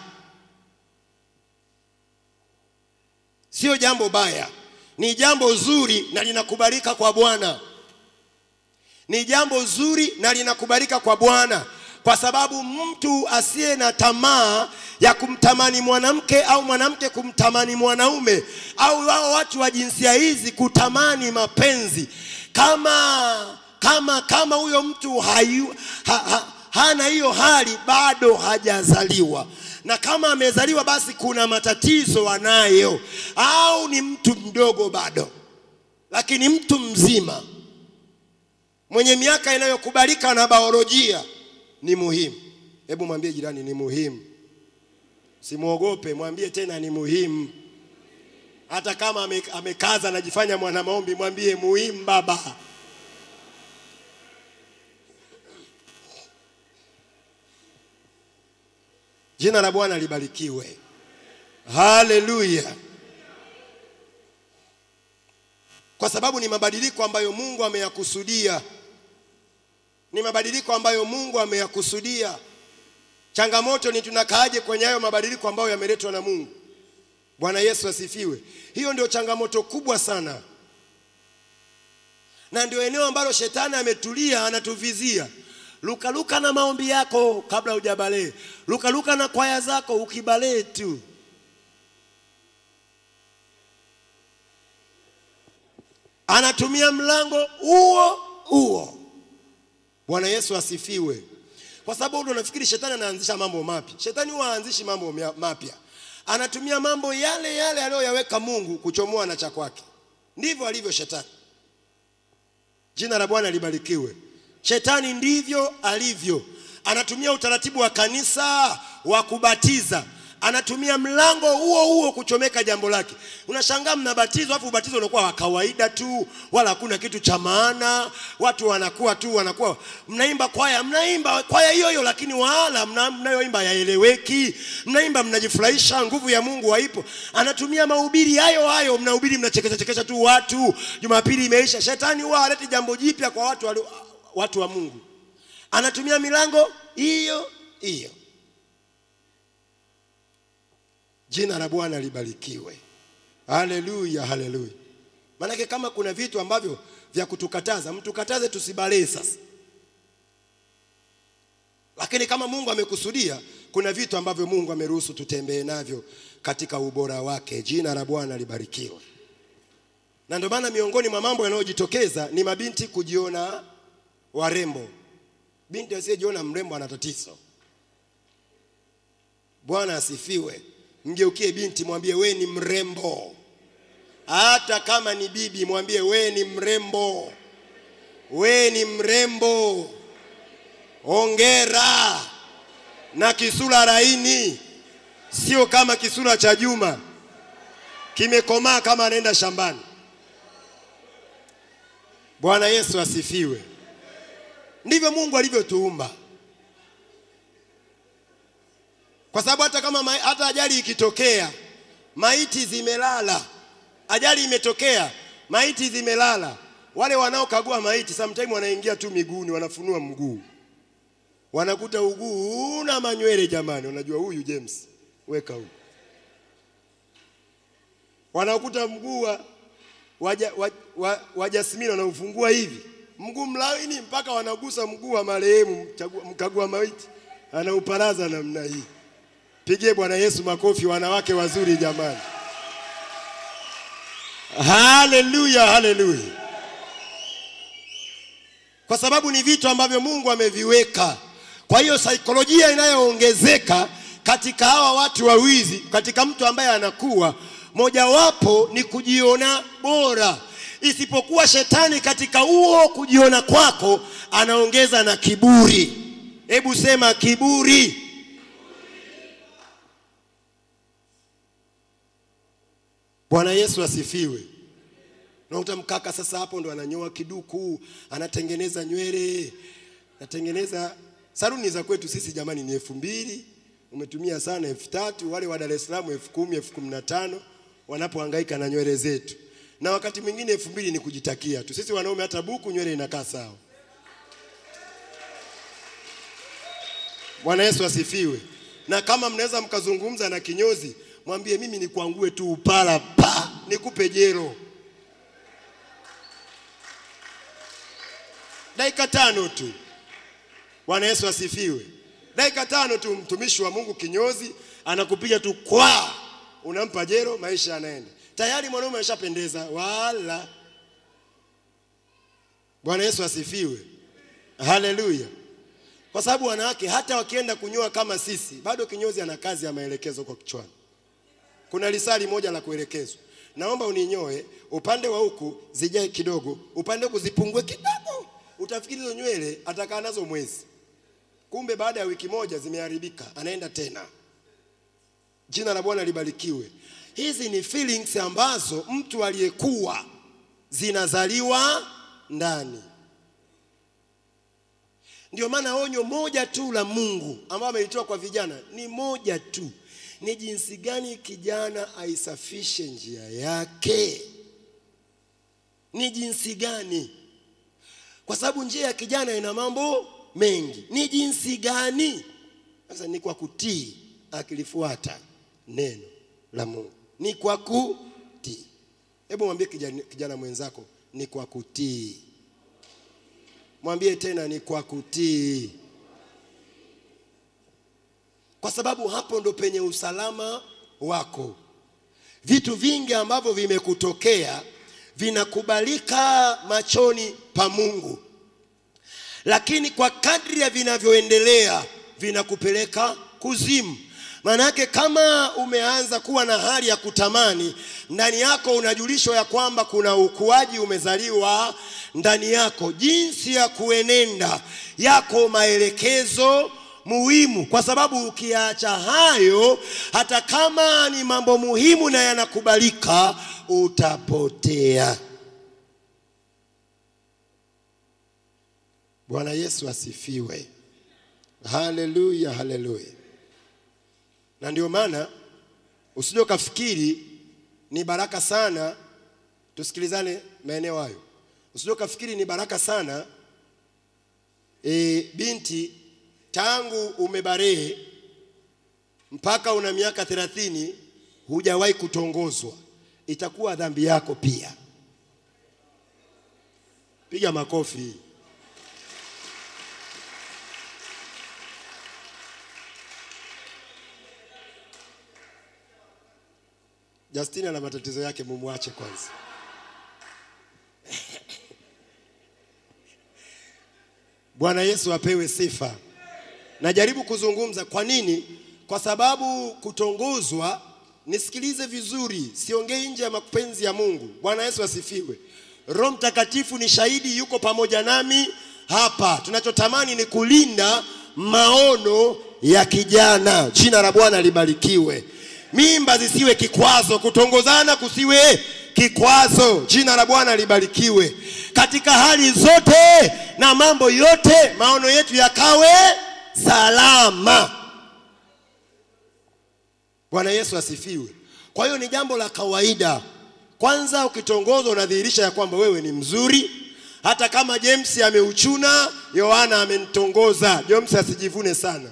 sio jambo baya, ni jambo zuri na linakubalika kwa Bwana. Ni jambo zuri na linakubalika kwa Bwana, kwa sababu mtu asiye na tamaa ya kumtamani mwanamke au mwanamke kumtamani mwanaume au wao watu wa jinsia hizi kutamani mapenzi kama kama kama huyo mtu hayu, ha, ha, hana hiyo hali bado hajazaliwa, na kama amezaliwa basi kuna matatizo anayo, au ni mtu mdogo bado. Lakini mtu mzima mwenye miaka inayokubalika na biolojia ni muhimu. Hebu mwambie jirani, ni muhimu. Simwogope, mwambie tena ni muhimu. Hata kama ame- amekaza anajifanya mwana maombi, mwambie muhimu baba. Jina la Bwana libarikiwe. Haleluya. Kwa sababu ni mabadiliko ambayo Mungu ameyakusudia, ni mabadiliko ambayo Mungu ameyakusudia. Changamoto ni tunakaaje kwenye hayo mabadiliko ambayo yameletwa na Mungu. Bwana Yesu asifiwe. Hiyo ndio changamoto kubwa sana, na ndio eneo ambalo shetani ametulia anatuvizia. Lukaluka na maombi yako kabla hujabalee, lukaluka na kwaya zako ukibalee tu. Anatumia mlango huo huo. Bwana Yesu asifiwe. Kwa sababu ndio nafikiri shetani anaanzisha mambo mapya. Shetani huwa haanzishi mambo mya- mapya, anatumia mambo yale yale aliyoyaweka Mungu kuchomoa na cha kwake. Ndivyo alivyo shetani. Jina la Bwana libarikiwe. Shetani ndivyo alivyo, anatumia utaratibu wa kanisa wa kubatiza, anatumia mlango huo huo kuchomeka jambo lake. Unashangaa mnabatizwa, afu ubatizo unakuwa wa kawaida tu, wala hakuna kitu cha maana. Watu wanakuwa tu wanakuwa, mnaimba kwaya, mnaimba kwaya hiyo hiyo, lakini wala mna- mnayoimba yaeleweki. Mnaimba mnajifurahisha, nguvu ya Mungu haipo. Anatumia mahubiri hayo hayo, mnahubiri mnachekesha chekesha tu watu, Jumapili imeisha. Shetani huwa haleti jambo jipya kwa watu, walio- watu wa Mungu, anatumia milango hiyo hiyo. Jina la Bwana libarikiwe. Haleluya, haleluya. Maanake kama kuna vitu ambavyo vya kutukataza, mtukataze tusibalee sasa. Lakini kama Mungu amekusudia, kuna vitu ambavyo Mungu ameruhusu tutembee navyo katika ubora wake. Jina la Bwana libarikiwe. Na ndio maana miongoni mwa mambo yanayojitokeza ni mabinti kujiona warembo. Binti asiyejiona mrembo ana tatizo. Bwana asifiwe. Mgeukie binti, mwambie we ni mrembo. Hata kama ni bibi, mwambie we ni mrembo, we ni mrembo. Ongera na kisura laini, sio kama kisura cha Juma kimekomaa kama anaenda shambani. Bwana Yesu asifiwe. Ndivyo Mungu alivyotuumba, kwa sababu hata kama ma, hata ajali ikitokea, maiti zimelala, ajali imetokea, maiti zimelala, wale wanaokagua maiti sometimes wanaingia tu miguuni, wanafunua mguu, wanakuta uguu una manywele. Jamani, unajua huyu James, weka huyu. Wanakuta mguu wa waja, wa, wa, wa Jasmine wanaufungua hivi mguu mlaini mpaka wanagusa mguu wa marehemu mkagua maiti, anauparaza namna hii. Pigie Bwana Yesu makofi, wanawake wazuri jamani. Haleluya, haleluya. Kwa sababu ni vitu ambavyo Mungu ameviweka. Kwa hiyo saikolojia inayoongezeka katika hawa watu wawizi, katika mtu ambaye anakuwa, mojawapo ni kujiona bora isipokuwa shetani katika huo kujiona kwako anaongeza na kiburi. Hebu sema kiburi. Bwana Yesu asifiwe. Na utamkaka sasa, hapo ndo ananyoa kiduku, anatengeneza nywele, anatengeneza saluni za kwetu sisi jamani ni elfu mbili umetumia sana elfu tatu wale wa Dar es Salaam elfu kumi elfu kumi na tano wanapohangaika na nywele zetu na wakati mwingine elfu mbili ni kujitakia tu. Sisi wanaume hata buku nywele inakaa sawa. Bwana Yesu asifiwe. Na kama mnaweza mkazungumza na kinyozi, mwambie mimi nikuangue tu upala pa, nikupe jero dakika tano tu. Bwana Yesu asifiwe. Dakika tano tu, mtumishi wa Mungu kinyozi anakupiga tu kwa, unampa jero, maisha yanaenda tayari mwanaume ameshapendeza. Wala Bwana Yesu asifiwe, haleluya. Kwa sababu wanawake hata wakienda kunyoa kama sisi, bado kinyozi ana kazi ya maelekezo kwa kichwani. Kuna lisali moja la kuelekezwa, naomba uninyoe upande wa huku zijae kidogo, upande huku zipungue kidogo. Utafikiri hizo nywele atakaa nazo mwezi, kumbe baada ya wiki moja zimeharibika, anaenda tena. Jina la Bwana libarikiwe. Hizi ni feelings ambazo mtu aliyekuwa zinazaliwa ndani. Ndio maana onyo moja tu la Mungu ambao amelitoa kwa vijana ni moja tu, ni jinsi gani kijana aisafishe njia yake. Ni jinsi gani? Kwa sababu njia ya kijana ina mambo mengi. Ni jinsi gani? Sasa ni kwa kutii, akilifuata neno la Mungu ni kwa kutii. Hebu mwambie kijana, kijana mwenzako ni kwa kutii. Mwambie tena ni kwa kutii, kwa sababu hapo ndo penye usalama wako. Vitu vingi ambavyo vimekutokea vinakubalika machoni pa Mungu, lakini kwa kadri ya vinavyoendelea vinakupeleka kuzimu. Maanake kama umeanza kuwa na hali ya kutamani ndani yako, unajulishwa ya kwamba kuna ukuaji umezaliwa ndani yako, jinsi ya kuenenda yako maelekezo muhimu, kwa sababu ukiacha hayo, hata kama ni mambo muhimu na yanakubalika, utapotea. Bwana Yesu asifiwe. Haleluya, haleluya. Na ndio maana usije ukafikiri ni baraka sana, tusikilizane maeneo hayo. Usije ukafikiri ni baraka sana e, binti tangu umebarehe mpaka una miaka thelathini hujawahi kutongozwa, itakuwa dhambi yako pia. Piga makofi. Justine ana matatizo yake, mumwache kwanza. Bwana Yesu apewe sifa. Najaribu kuzungumza kwa nini? Kwa sababu kutongozwa, nisikilize vizuri, siongei nje ya mapenzi ya Mungu. Bwana Yesu asifiwe. Roho Mtakatifu ni shahidi, yuko pamoja nami hapa. Tunachotamani ni kulinda maono ya kijana. Jina la Bwana libarikiwe. Mimba zisiwe kikwazo, kutongozana kusiwe kikwazo. Jina la Bwana libarikiwe. Katika hali zote na mambo yote, maono yetu yakawe salama. Bwana Yesu asifiwe. Kwa hiyo ni jambo la kawaida. Kwanza ukitongozwa unadhihirisha ya kwamba wewe ni mzuri, hata kama James ameuchuna, Yohana amenitongoza. James asijivune sana.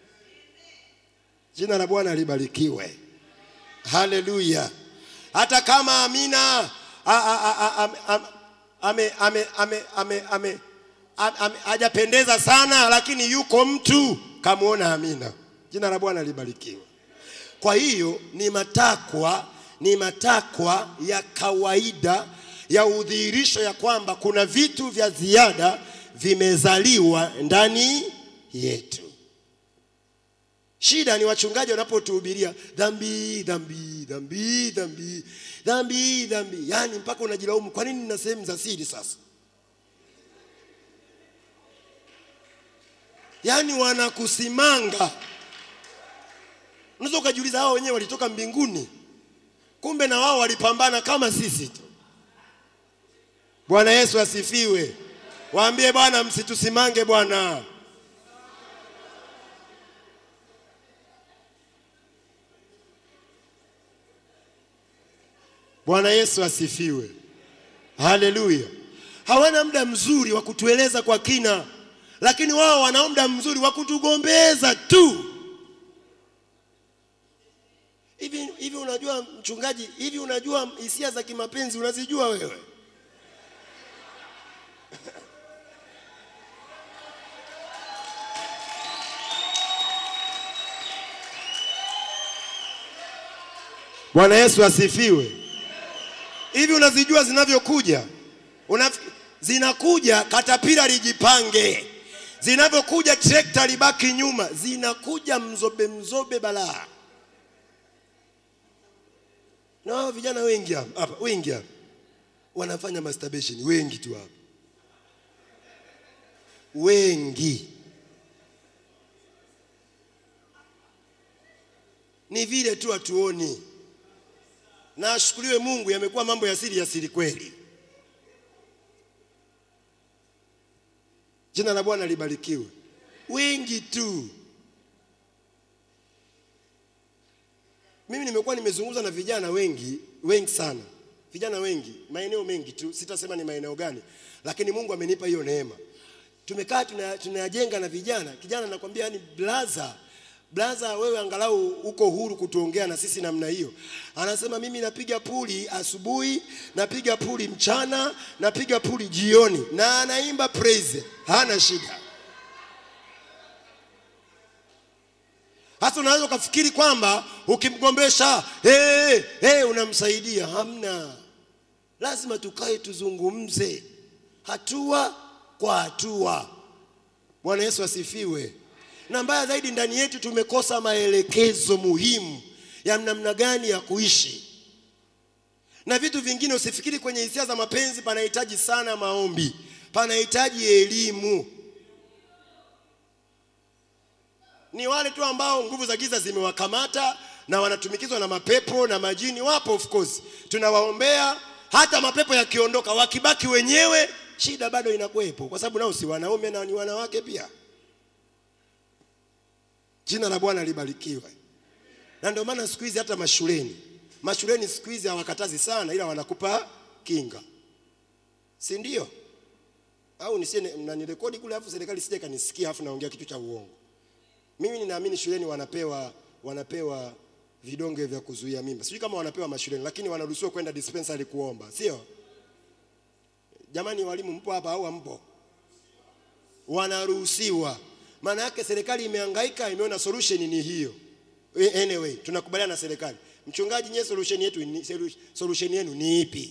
Jina la Bwana libarikiwe. Haleluya. Hata kama Amina a- a- a- a- am- am- ame- ame- ame- ame- ame- am- ame- hajapendeza sana, lakini yuko mtu kamwona Amina. Jina la Bwana libarikiwe. Kwa hiyo ni matakwa, ni matakwa ya kawaida ya udhihirisho ya kwamba kuna vitu vya ziada vimezaliwa ndani yetu. Shida ni wachungaji wanapotuhubiria dhambi, dhambi, dhambi, dhambi, dhambi, dhambi, yaani mpaka unajilaumu, kwa nini nina sehemu za siri sasa? Yaani wanakusimanga Unaweza ukajiuliza hao wenyewe walitoka mbinguni, kumbe na wao walipambana kama sisi tu. Bwana Yesu asifiwe. Waambie Bwana, msitusimange Bwana. Bwana Yesu asifiwe. Haleluya. Hawana muda mzuri wa kutueleza kwa kina, lakini wao wana muda mzuri wa kutugombeza tu. Hivi hivi unajua mchungaji, hivi unajua hisia za kimapenzi unazijua wewe? Bwana Yesu asifiwe. Hivi unazijua zinavyokuja? Unaf... zinakuja katapira lijipange, zinavyokuja trekta libaki nyuma, zinakuja mzobe mzobe balaa na hao vijana wengi hapa hapa, wengi hapa wanafanya masturbation, wengi tu hapa, wengi. Ni vile tu hatuoni, na ashukuriwe Mungu, yamekuwa mambo ya siri ya siri kweli. Jina la Bwana libarikiwe. Wengi tu. Mimi nimekuwa nimezungumza na vijana wengi wengi sana, vijana wengi maeneo mengi tu, sitasema ni maeneo gani, lakini Mungu amenipa hiyo neema. Tumekaa tuna- tunayajenga na vijana, kijana anakwambia yani, blaza blaza, wewe angalau uko huru kutuongea na sisi namna hiyo. Anasema mimi napiga puli asubuhi, napiga puli mchana, napiga puli jioni, na anaimba praise, hana shida. Hasa unaweza ukafikiri kwamba ukimgombesha hey, hey, unamsaidia. Hamna, lazima tukae tuzungumze hatua kwa hatua. Bwana Yesu asifiwe. Na mbaya zaidi, ndani yetu tumekosa maelekezo muhimu ya namna gani ya kuishi na vitu vingine. Usifikiri kwenye hisia za mapenzi panahitaji sana maombi, panahitaji elimu. ni wale tu ambao nguvu za giza zimewakamata na wanatumikizwa na mapepo na majini. Wapo of course, tunawaombea. Hata mapepo yakiondoka, wakibaki wenyewe, shida bado inakuwepo, kwa sababu nao si wanaume na ni wanawake pia. Jina la Bwana libarikiwe. Na ndio maana siku hizi hata mashuleni, mashuleni siku hizi hawakatazi sana, ila wanakupa kinga, si ndio? Au nisie mnanirekodi kule, afu serikali sije kanisikia, afu naongea kitu cha uongo. Mimi ninaamini shuleni wanapewa wanapewa vidonge vya kuzuia mimba. Sijui kama wanapewa mashuleni, lakini wanaruhusiwa kwenda dispensary kuomba, sio? Jamani, walimu mpo hapa au hampo? Wanaruhusiwa. Maana yake serikali imehangaika, imeona solution ni hiyo. Eh, Anyway, tunakubaliana na serikali. Mchungaji, nyewe solution yetu ni solution yenu ni ipi?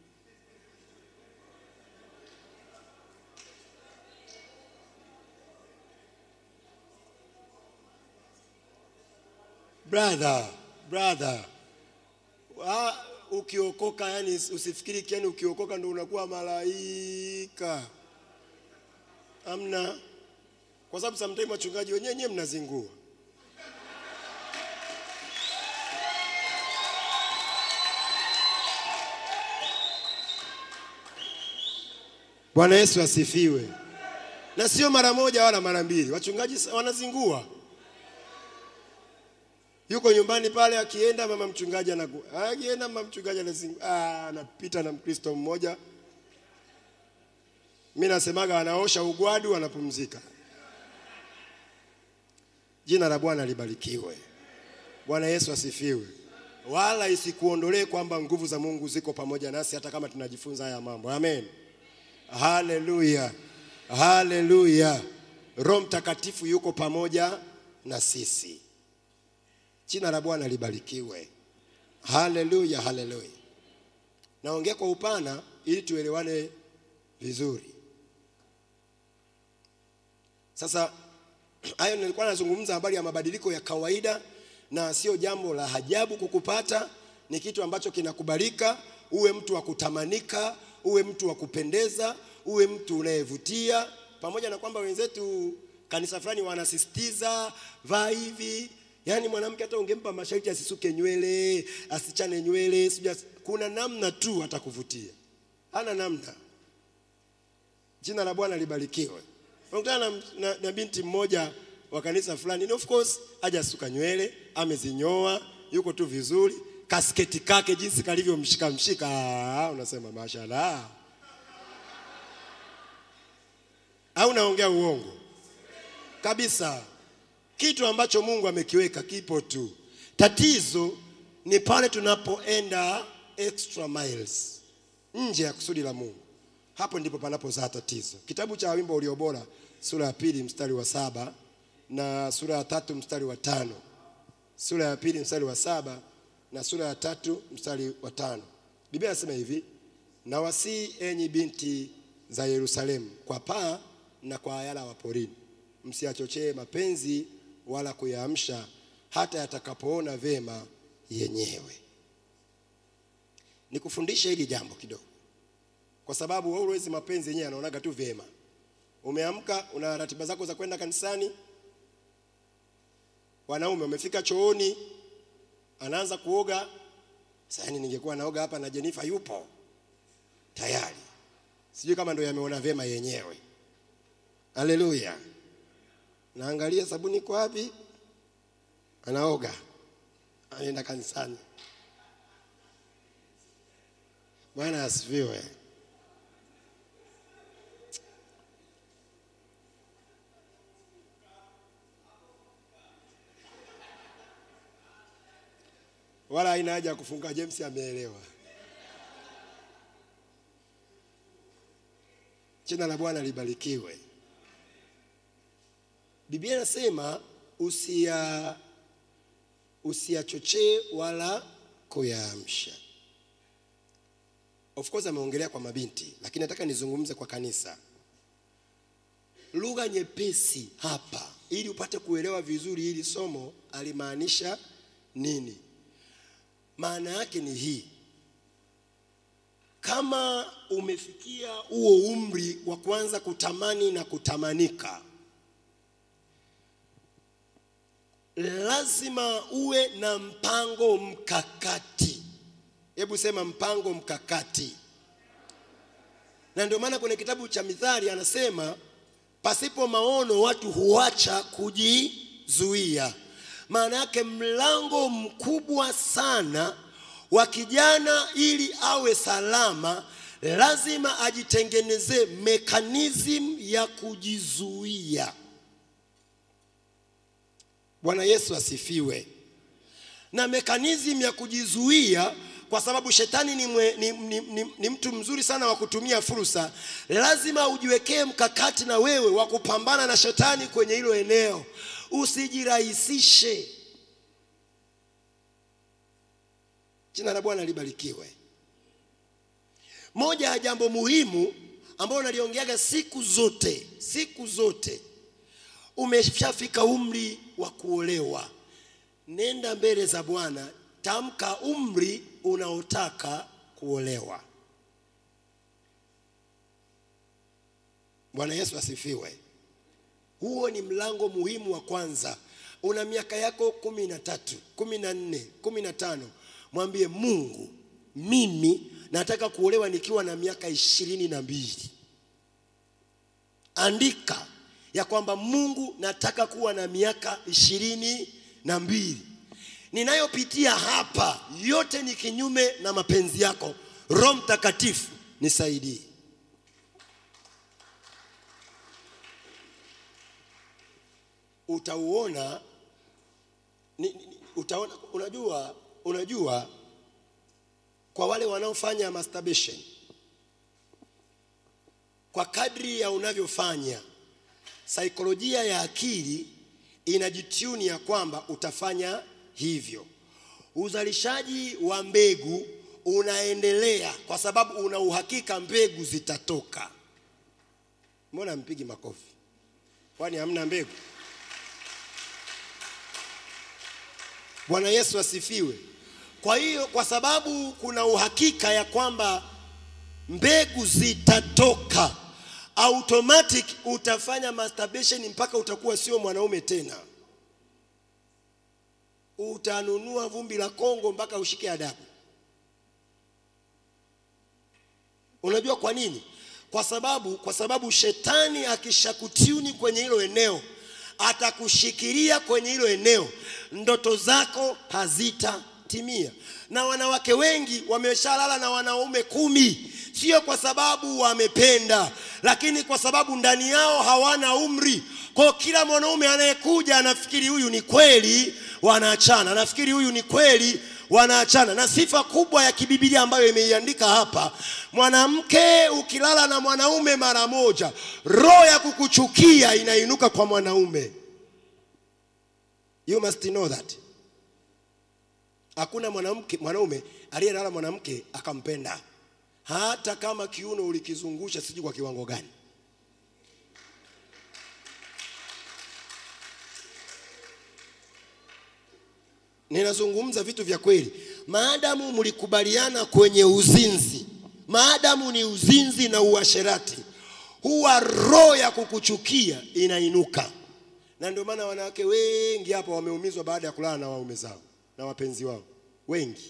Brother, brother. Ah, ukiokoka yani usifikiri yani ukiokoka ndo unakuwa malaika. Amna. Kwa sababu sometimes wachungaji wenyewe nyewe mnazingua. Bwana Yesu asifiwe. Na sio mara moja wala mara mbili. Wachungaji sa- wanazingua. Yuko nyumbani pale akienda mama mchungaji anaku akienda mama mchungaji anazingua. Ah, anapita na Mkristo mmoja. Mimi nasemaga anaosha ugwadu anapumzika. Jina la Bwana libarikiwe. Bwana Yesu asifiwe. Wala isikuondolee kwamba nguvu za Mungu ziko pamoja nasi hata kama tunajifunza haya mambo. Amen. Haleluya, haleluya. Roho Mtakatifu yuko pamoja na sisi. Jina la Bwana libarikiwe. Haleluya, haleluya. Naongea kwa upana ili tuelewane vizuri. Sasa hayo nilikuwa nazungumza habari ya mabadiliko ya kawaida, na sio jambo la ajabu kukupata. Ni kitu ambacho kinakubalika, uwe mtu wa kutamanika, uwe mtu wa kupendeza, uwe mtu unayevutia, pamoja na kwamba wenzetu kanisa fulani wanasisitiza vaa hivi. Yaani mwanamke hata ungempa masharti asisuke nywele, asichane nywele, sijui asi- kuna namna tu atakuvutia, hana namna. Jina la Bwana libarikiwe. Unakutana na, na, na binti mmoja wa kanisa fulani, and of course hajasuka nywele, amezinyoa, yuko tu vizuri, kasketi kake jinsi kalivyomshika mshika, ah, unasema mashallah. Au naongea uongo kabisa? Kitu ambacho Mungu amekiweka kipo tu. Tatizo ni pale tunapoenda extra miles nje ya kusudi la Mungu. Hapo ndipo panapozaa tatizo. Kitabu cha wimbo ulio bora sura ya pili mstari wa saba na sura ya tatu mstari wa tano sura ya pili mstari wa saba na sura ya tatu mstari wa tano Biblia inasema hivi, na wasii enyi binti za Yerusalemu kwa paa na kwa ayala wa porini, msiachochee mapenzi wala kuyaamsha hata yatakapoona vema yenyewe. Nikufundishe hili jambo kidogo kwa sababu always mapenzi yenyewe yanaonaga tu vyema. Umeamka, una ratiba zako za kwenda kanisani, wanaume umefika chooni, anaanza kuoga. Sasa yani, ningekuwa naoga hapa na Jenifa yupo tayari, sijui kama ndio yameona vyema yenyewe. Haleluya! Naangalia sabuni iko wapi, anaoga, anaenda kanisani. Bwana asifiwe. wala haina haja ya kufunga. James ameelewa. Jina la Bwana libarikiwe. Biblia inasema usia usiachochee wala kuyaamsha. Of course ameongelea kwa mabinti, lakini nataka nizungumze kwa kanisa. Lugha nyepesi hapa, ili upate kuelewa vizuri hili somo alimaanisha nini. Maana yake ni hii: kama umefikia huo umri wa kuanza kutamani na kutamanika, lazima uwe na mpango mkakati. Hebu sema mpango mkakati. Na ndio maana kwenye kitabu cha Mithali anasema pasipo maono watu huacha kujizuia. Maana yake mlango mkubwa sana wa kijana ili awe salama, lazima ajitengenezee mekanizmu ya kujizuia. Bwana Yesu asifiwe. na mekanizmu ya kujizuia kwa sababu shetani ni, mwe, ni, ni, ni, ni mtu mzuri sana wa kutumia fursa lazima ujiwekee mkakati na wewe wa kupambana na shetani kwenye hilo eneo usijirahisishe jina la bwana libarikiwe moja ya jambo muhimu ambalo naliongeaga siku zote siku zote umeshafika umri wa kuolewa nenda mbele za bwana tamka umri unaotaka kuolewa bwana yesu asifiwe huo ni mlango muhimu wa kwanza una miaka yako kumi na tatu kumi na nne kumi na tano mwambie mungu mimi nataka kuolewa nikiwa na miaka ishirini na mbili andika ya kwamba mungu nataka kuwa na miaka ishirini na mbili ninayopitia hapa yote ni kinyume na mapenzi yako roho mtakatifu nisaidie utauona ni, ni, utaona unajua unajua kwa wale wanaofanya masturbation kwa kadri ya unavyofanya saikolojia ya akili inajituni ya kwamba utafanya hivyo uzalishaji wa mbegu unaendelea kwa sababu una uhakika mbegu zitatoka mbona mpigi makofi kwani hamna mbegu bwana yesu asifiwe kwa hiyo kwa sababu kuna uhakika ya kwamba mbegu zitatoka automatic utafanya masturbation mpaka utakuwa sio mwanaume tena utanunua vumbi la kongo mpaka ushike adabu unajua kwa nini kwa sababu kwa sababu shetani akishakutiuni kwenye hilo eneo atakushikilia kwenye hilo eneo ndoto zako hazitatimia na wanawake wengi wameshalala na wanaume kumi sio kwa sababu wamependa lakini kwa sababu ndani yao hawana umri kwa kila mwanaume anayekuja anafikiri huyu ni kweli wanaachana anafikiri huyu ni kweli wanaachana na sifa kubwa ya kibibilia ambayo imeiandika hapa mwanamke ukilala na mwanaume mara moja roho ya kukuchukia inainuka kwa mwanaume you must know that hakuna mwanamke mwanaume aliyelala mwanamke akampenda hata kama kiuno ulikizungusha sijui kwa kiwango gani ninazungumza vitu vya kweli maadamu mlikubaliana kwenye uzinzi maadamu ni uzinzi na uasherati huwa roho ya kukuchukia inainuka na ndio maana wanawake wengi hapa wameumizwa baada ya kulala na waume zao na wapenzi wao wengi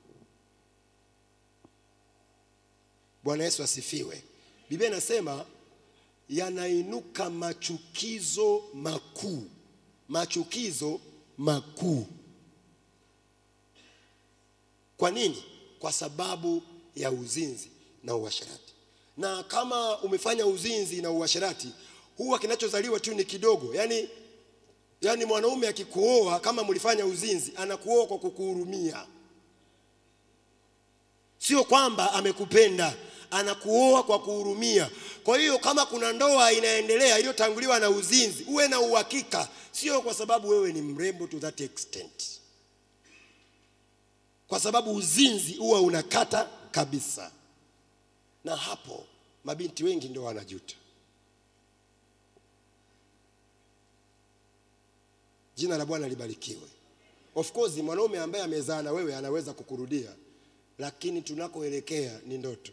bwana yesu asifiwe biblia inasema yanainuka machukizo makuu machukizo makuu kwa nini kwa sababu ya uzinzi na uasherati na kama umefanya uzinzi na uasherati huwa kinachozaliwa tu ni kidogo yaani yaani mwanaume akikuoa kama mlifanya uzinzi anakuoa kwa kukuhurumia sio kwamba amekupenda anakuoa kwa kuhurumia kwa hiyo kama kuna ndoa inaendelea iliyotanguliwa na uzinzi uwe na uhakika sio kwa sababu wewe ni mrembo to that extent kwa sababu uzinzi huwa unakata kabisa na hapo mabinti wengi ndio wanajuta jina la bwana libarikiwe of course mwanaume ambaye amezaa na wewe anaweza kukurudia lakini tunakoelekea ni ndoto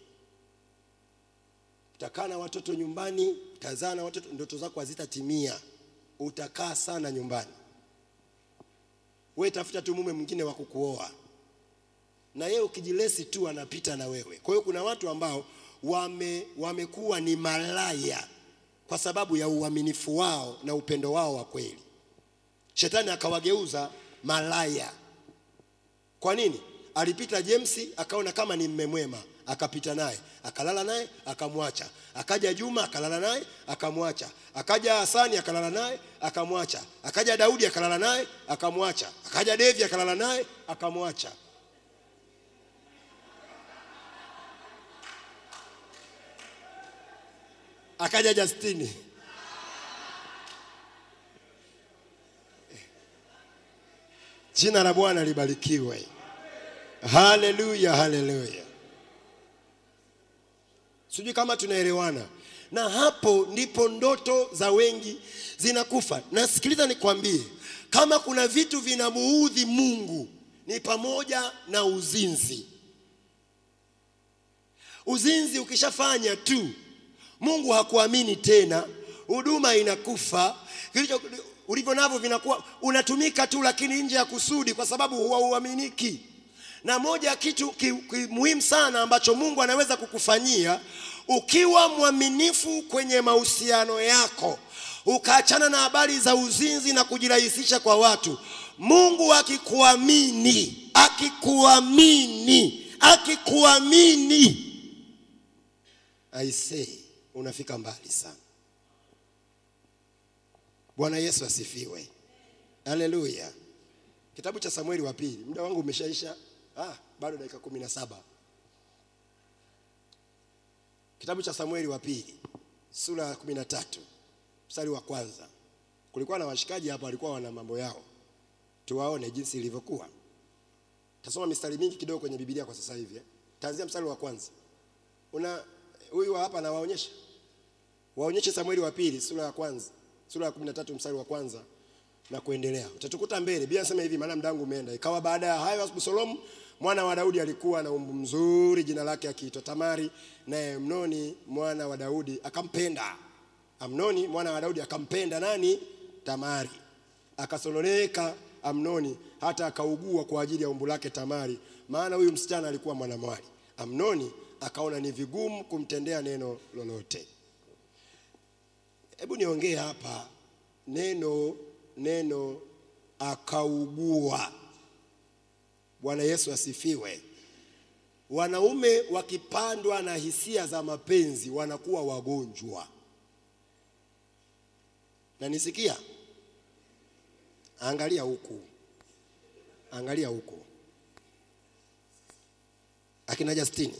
utakaa na watoto nyumbani utazaa na watoto ndoto zako hazitatimia utakaa sana nyumbani we tafuta tu mume mwingine wa kukuoa na yeye ukijilesi tu anapita na wewe kwa hiyo kuna watu ambao wame wamekuwa ni malaya kwa sababu ya uaminifu wao na upendo wao wa kweli shetani akawageuza malaya kwa nini alipita james akaona kama ni mme mwema akapita naye, akalala naye, akamwacha. Akaja Juma akalala naye, akamwacha. Akaja Hasani akalala naye, akamwacha. Akaja Daudi akalala naye, akamwacha. Akaja Devi akalala naye, akamwacha. Akaja Justini Jina la Bwana libarikiwe. Haleluya, haleluya. Sijui kama tunaelewana. Na hapo ndipo ndoto za wengi zinakufa. Na sikiliza nikwambie, kama kuna vitu vinamuudhi Mungu ni pamoja na uzinzi. Uzinzi ukishafanya tu, Mungu hakuamini tena, huduma inakufa, kilicho ulivyo navyo vinakuwa unatumika tu, lakini nje ya kusudi, kwa sababu hauaminiki. Na moja ya kitu ki, ki, muhimu sana ambacho Mungu anaweza kukufanyia ukiwa mwaminifu kwenye mahusiano yako, ukaachana na habari za uzinzi na kujirahisisha kwa watu. Mungu akikuamini, akikuamini, akikuamini, I say unafika mbali sana. Bwana Yesu asifiwe, haleluya. Kitabu cha Samueli wa pili, muda wangu umeshaisha. Ah, bado dakika kumi na saba. Kitabu cha Samueli wa pili sura ya kumi na tatu mstari wa kwanza. Kulikuwa na washikaji hapa walikuwa wana mambo yao, tuwaone jinsi ilivyokuwa. Tasoma mistari mingi kidogo kwenye Biblia kwa sasa hivi eh. Taanzia mstari wa kwanza. Una huyu hapa anawaonyesha, waonyeshe Samueli wa pili sura ya kwanza sura ya 13 mstari wa kwanza na kuendelea. Utatukuta mbele. Biblia inasema hivi, maana mdangu umeenda. Ikawa baada ya hayo Absalomu mwana wa Daudi alikuwa na umbu mzuri, jina lake akiitwa Tamari, naye Amnoni mwana wa Daudi akampenda. Amnoni mwana wa Daudi akampenda nani? Tamari. Akasononeka Amnoni hata akaugua kwa ajili ya umbu lake Tamari, maana huyu msichana alikuwa mwanamwali. Amnoni akaona ni vigumu kumtendea neno lolote. Hebu niongee hapa neno neno akaugua. Bwana Yesu asifiwe. Wanaume wakipandwa na hisia za mapenzi wanakuwa wagonjwa. Na nisikia, angalia huku, angalia huku, akina Justini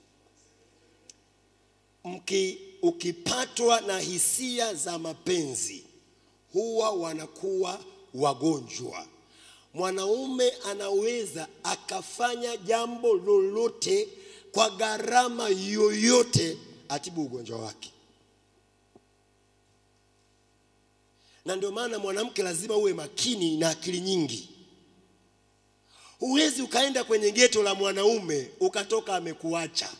mki ukipatwa na hisia za mapenzi huwa wanakuwa wagonjwa. Mwanaume anaweza akafanya jambo lolote kwa gharama yoyote atibu ugonjwa wake, na ndio maana mwanamke lazima uwe makini na akili nyingi. Huwezi ukaenda kwenye geto la mwanaume ukatoka amekuacha.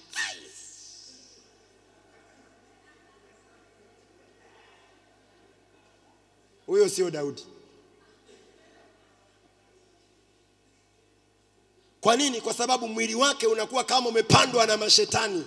Huyo sio Daudi. Kwa nini? Kwa sababu mwili wake unakuwa kama umepandwa na mashetani,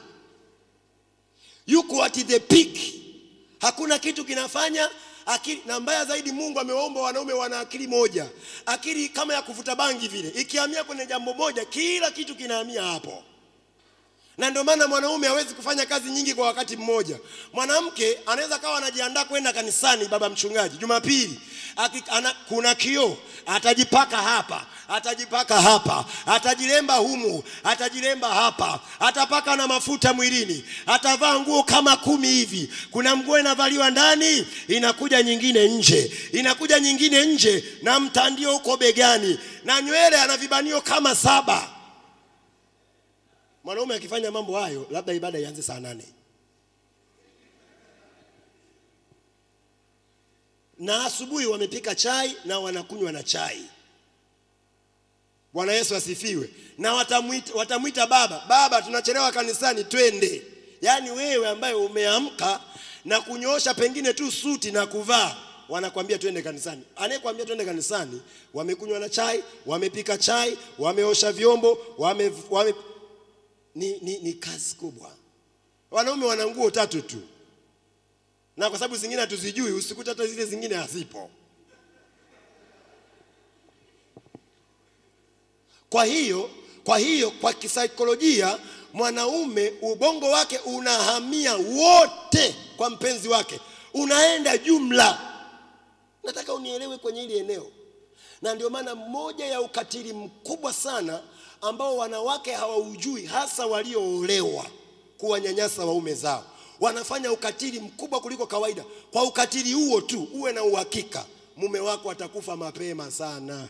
yuko at the peak, hakuna kitu kinafanya akili. Na mbaya zaidi, Mungu amewaumba wanaume wana akili moja, akili kama ya kuvuta bangi vile, ikihamia kwenye jambo moja, kila kitu kinahamia hapo na ndio maana mwanaume hawezi kufanya kazi nyingi kwa wakati mmoja. Mwanamke anaweza kawa anajiandaa kwenda kanisani, baba mchungaji, Jumapili Aki- ana- kuna kioo, atajipaka hapa, atajipaka hapa, atajilemba humu, atajilemba hapa, atapaka na mafuta mwilini, atavaa nguo kama kumi hivi. Kuna nguo inavaliwa ndani, inakuja nyingine nje, inakuja nyingine nje, na mtandio uko begani, na nywele ana vibanio kama saba. Mwanaume akifanya mambo hayo, labda ibada ianze saa nane na asubuhi wamepika chai na wanakunywa na chai. Bwana Yesu asifiwe. Na watamwita, watamwita baba, baba, tunachelewa kanisani, twende. Yaani wewe ambaye umeamka na kunyoosha pengine tu suti na kuvaa, wanakwambia twende kanisani. Anayekwambia twende kanisani, wamekunywa na chai, wamepika chai, wameosha vyombo, wame, wame ni, ni, ni kazi kubwa. Wanaume wana nguo tatu tu, na kwa sababu zingine hatuzijui, usikute hata zile zingine hazipo. Kwa hiyo kwa hiyo kwa kisaikolojia mwanaume ubongo wake unahamia wote kwa mpenzi wake, unaenda jumla. Nataka unielewe kwenye hili eneo, na ndio maana moja ya ukatili mkubwa sana ambao wanawake hawaujui, hasa walioolewa, kuwanyanyasa waume zao. Wanafanya ukatili mkubwa kuliko kawaida. Kwa ukatili huo tu, uwe na uhakika mume wako atakufa mapema sana.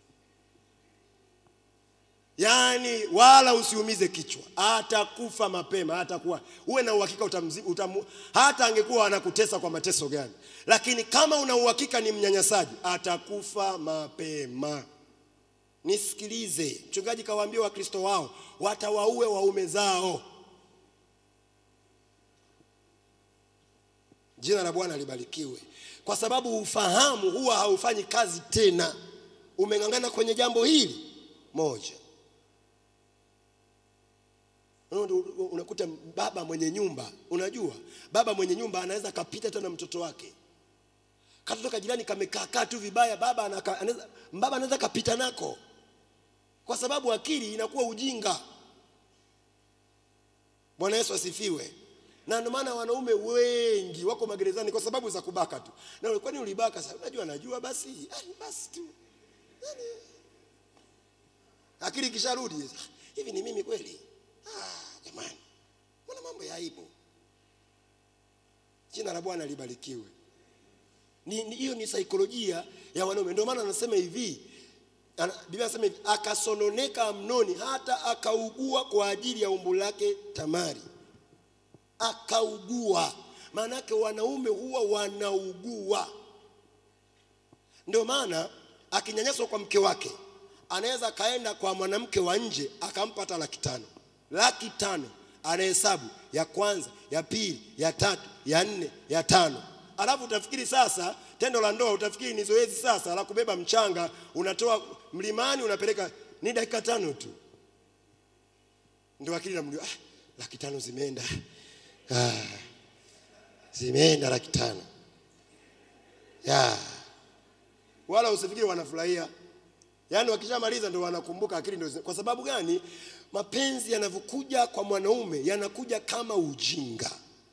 Yaani wala usiumize kichwa, atakufa mapema, atakuwa uwe na uhakika utamzi, utamu, hata angekuwa anakutesa kwa mateso gani, lakini kama una uhakika ni mnyanyasaji, atakufa mapema. Nisikilize, mchungaji kawaambia Wakristo wao watawaue waume zao. Jina la Bwana libarikiwe, kwa sababu ufahamu huwa haufanyi kazi tena. Umeng'ang'ana kwenye jambo hili moja unakuta baba mwenye nyumba, unajua baba mwenye nyumba anaweza akapita tena mtoto wake, katoto ka jirani kamekaa kaa tu vibaya, baba anaka, anaweza, baba anaweza kapita nako, kwa sababu akili inakuwa ujinga. Bwana Yesu asifiwe. Na ndio maana wanaume wengi wako magerezani kwa sababu za kubaka tu. Na kwani ulibaka sasa? Unajua najua basi, ah, basi tu. Yaani, akili kisharudi hivi, ni mimi kweli? Ah, jamani, mbona mambo ya aibu? Jina la Bwana libarikiwe. Ni ni- hiyo ni saikolojia ya wanaume. Ndio maana anasema hivi, ana- Biblia anasema hivi, akasononeka Amnoni hata akaugua kwa ajili ya umbu lake Tamari. Akaugua, maana yake wanaume huwa wanaugua. Ndio maana akinyanyaswa kwa mke wake anaweza akaenda kwa mwanamke wa nje akampa hata laki tano laki tano anahesabu ya kwanza ya pili ya tatu ya nne ya tano alafu utafikiri sasa tendo la ndoa utafikiri ni zoezi sasa la kubeba mchanga unatoa mlimani unapeleka ni dakika tano tu ndio akili namjua ah, laki tano zimeenda ah, zimeenda laki tano ya wala usifikiri wanafurahia yaani wakishamaliza ndo wanakumbuka akili ndo zina- kwa sababu gani mapenzi yanavyokuja kwa mwanaume yanakuja kama ujinga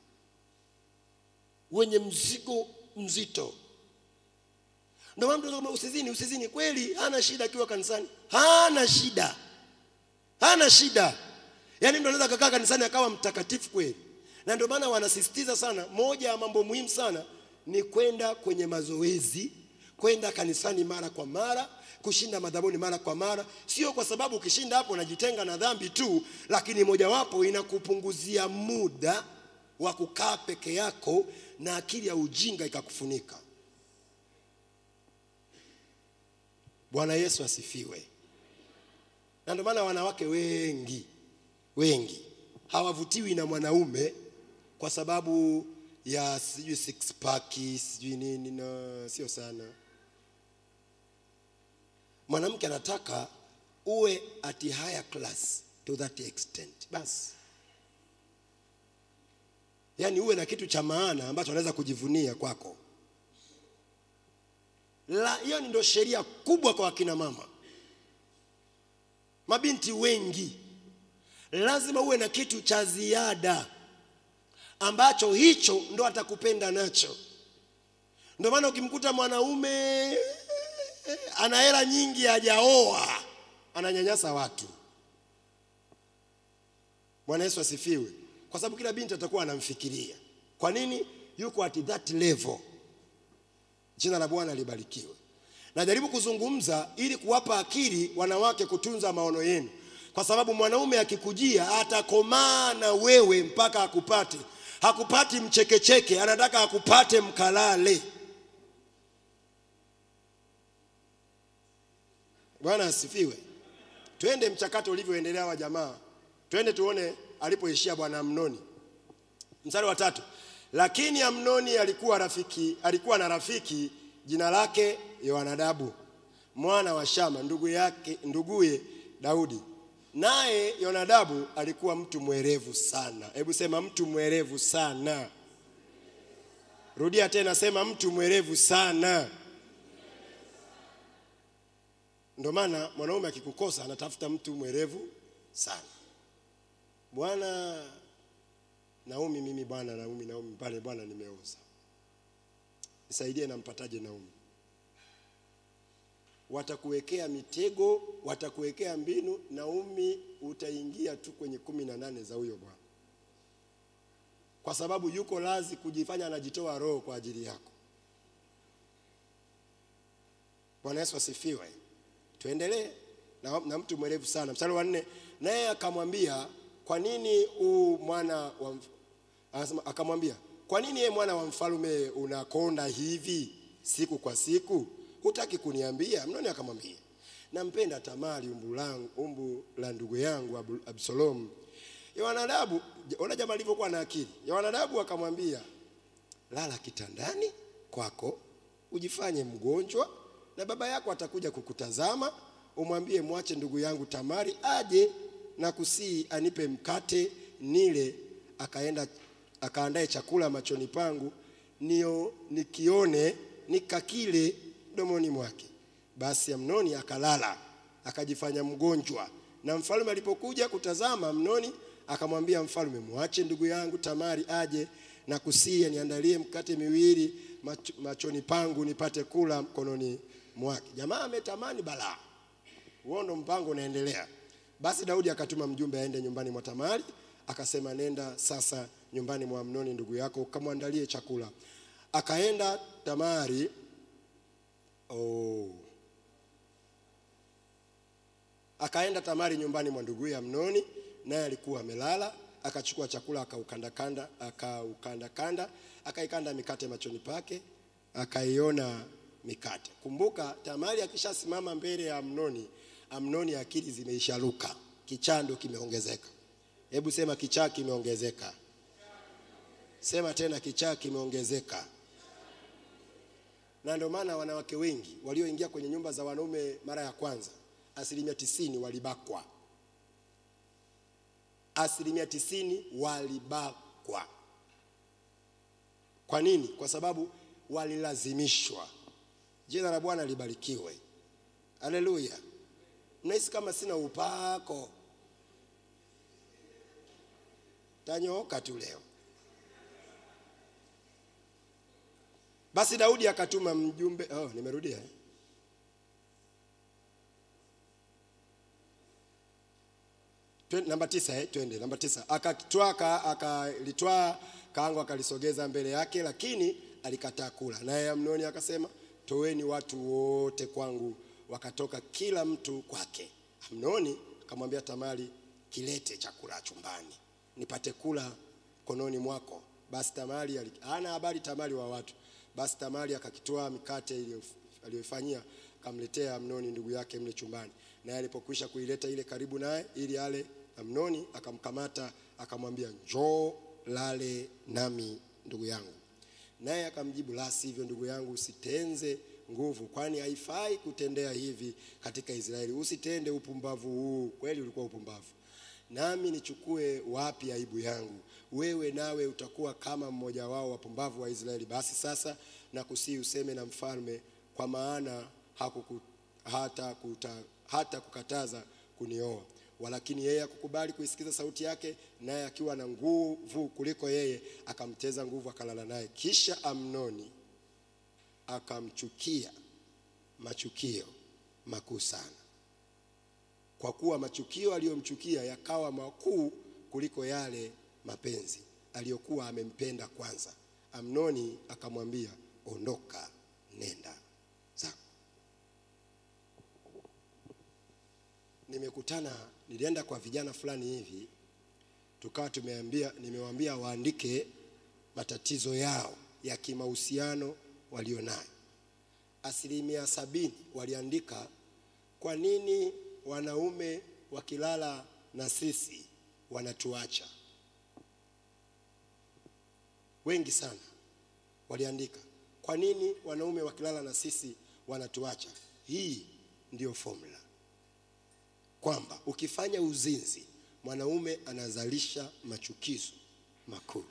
wenye mzigo mzito ndio maana mtu anasema usizini usizini kweli hana shida akiwa kanisani hana shida hana shida yaani mtu anaweza kakaa kanisani akawa mtakatifu kweli na ndio maana wanasisitiza sana moja ya mambo muhimu sana ni kwenda kwenye mazoezi kwenda kanisani mara kwa mara kushinda madhabuni mara kwa mara sio kwa sababu ukishinda hapo unajitenga na dhambi tu lakini mojawapo inakupunguzia muda wa kukaa peke yako na akili ya ujinga ikakufunika bwana yesu asifiwe na ndio maana wanawake wengi wengi hawavutiwi na mwanaume kwa sababu ya sijui six pack sijui nini na sio sana mwanamke anataka uwe at a higher class to that extent basi yaani uwe na kitu cha maana ambacho anaweza kujivunia kwako la hiyo ndio sheria kubwa kwa wakina mama mabinti wengi lazima uwe na kitu cha ziada ambacho hicho ndo atakupenda nacho ndio maana ukimkuta mwanaume ana hela nyingi hajaoa ananyanyasa watu bwana yesu asifiwe kwa sababu kila binti atakuwa anamfikiria kwa nini yuko at that level jina la bwana libarikiwe najaribu kuzungumza ili kuwapa akili wanawake kutunza maono yenu kwa sababu mwanaume akikujia atakomaa na wewe mpaka akupate hakupati mchekecheke anataka akupate mkalale bwana asifiwe twende mchakato ulivyoendelea wa jamaa twende tuone alipoishia bwana amnoni mstari wa tatu lakini amnoni alikuwa rafiki alikuwa na rafiki jina lake yoanadabu mwana wa shama ndugu yake nduguye daudi naye yonadabu alikuwa mtu mwerevu sana hebu sema mtu mwerevu sana rudia tena sema mtu mwerevu sana ndio maana mwanaume akikukosa anatafuta mtu mwerevu sana bwana Naomi, mimi bwana Naomi, Naomi pale bwana, nimeoza, nisaidie, nampataje Naomi? Watakuwekea mitego, watakuwekea mbinu. Naomi, utaingia tu kwenye kumi na nane za huyo bwana, kwa sababu yuko lazi kujifanya anajitoa roho kwa ajili yako. Bwana Yesu asifiwe. Tuendelee na, na mtu mwerevu sana. Mstari wa nne, naye akamwambia kwa nini u mwana wa mf- anasema, akamwambia kwa nini ye mwana wa mfalme unakonda hivi siku kwa siku? Hutaki kuniambia? Mnoni akamwambia nampenda Tamari umbu, langu, umbu la ndugu yangu Abu- Absalomu. Yohanadabu, ona jamaa alivyokuwa na akili. Yohanadabu akamwambia lala kitandani kwako ujifanye mgonjwa, na baba yako atakuja kukutazama, umwambie mwache ndugu yangu Tamari aje na kusii anipe mkate nile, akaenda akaandae chakula machoni pangu, nio nikione nikakile mdomoni mwake. Basi Amnoni akalala akajifanya mgonjwa, na mfalme alipokuja kutazama, Amnoni akamwambia mfalme, mwache ndugu yangu Tamari aje na kusia niandalie mkate miwili mach, machoni pangu nipate kula mkononi mwake. Jamaa ametamani balaa, huo ndo mpango unaendelea. Basi Daudi akatuma mjumbe aende nyumbani mwa Tamari, akasema, nenda sasa nyumbani mwa Amnoni ndugu yako ukamwandalie chakula. Akaenda Tamari. Oh. Akaenda Tamari nyumbani mwa nduguye Amnoni, naye alikuwa amelala. Akachukua chakula akaukandakanda, akaukandakanda, akaikanda mikate machoni pake, akaiona mikate. Kumbuka, Tamari akishasimama mbele ya Amnoni, Amnoni akili zimeisharuka, kichando kimeongezeka. Hebu sema kichaa kimeongezeka. Sema tena kichaa kimeongezeka. Na ndio maana wanawake wengi walioingia kwenye nyumba za wanaume mara ya kwanza, asilimia tisini walibakwa. Asilimia tisini walibakwa. Kwa nini? Kwa sababu walilazimishwa. Jina la Bwana libarikiwe. Haleluya. Mnahisi kama sina upako? Tanyooka tu leo. Basi Daudi akatuma mjumbe. Oh, nimerudia. eh? Twe- Namba tisa, eh, twende namba tisa. Akatwaa ka- akalitwaa kaango akalisogeza mbele yake, lakini alikataa kula. Naye Amnoni akasema, toweni watu wote kwangu. Wakatoka kila mtu kwake. Amnoni akamwambia Tamari, kilete chakula chumbani nipate kula mkononi mwako. Basi Tamari ali- hana habari Tamari wa watu. Basi Tamari akakitoa mikate iliyof- aliyoifanyia akamletea Amnoni ndugu yake mle chumbani. Naye alipokwisha kuileta ile karibu naye ili ale, Amnoni akamkamata akamwambia, njoo lale nami ndugu yangu. Naye akamjibu, la sivyo ndugu yangu, usitenze nguvu, kwani haifai kutendea hivi katika Israeli. Usitende upumbavu huu. Kweli ulikuwa upumbavu nami nichukue wapi aibu yangu? Wewe nawe utakuwa kama mmoja wao wapumbavu wa Israeli. Basi sasa nakusihi useme na mfalme, kwa maana hakuku, hata, kuta, hata kukataza kunioa. Walakini yeye hakukubali kuisikiza sauti yake, naye akiwa na nguvu kuliko yeye akamteza nguvu, akalala naye. Kisha Amnoni akamchukia machukio makuu sana kwa kuwa machukio aliyomchukia yakawa makuu kuliko yale mapenzi aliyokuwa amempenda kwanza. Amnoni akamwambia, ondoka, nenda zako. Nimekutana, nilienda kwa vijana fulani hivi, tukawa tumeambia, nimewaambia waandike matatizo yao ya kimahusiano walionayo. Asilimia sabini waliandika kwa nini wanaume wakilala na sisi wanatuacha? Wengi sana waliandika, kwa nini wanaume wakilala na sisi wanatuacha? Hii ndiyo formula kwamba ukifanya uzinzi mwanaume anazalisha machukizo makuu.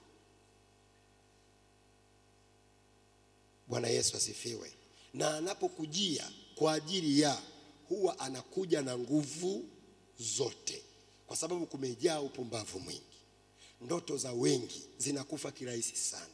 Bwana Yesu asifiwe. Na anapokujia kwa ajili ya huwa anakuja na nguvu zote. kwa sababu kumejaa upumbavu mwingi. Ndoto za wengi zinakufa kirahisi sana.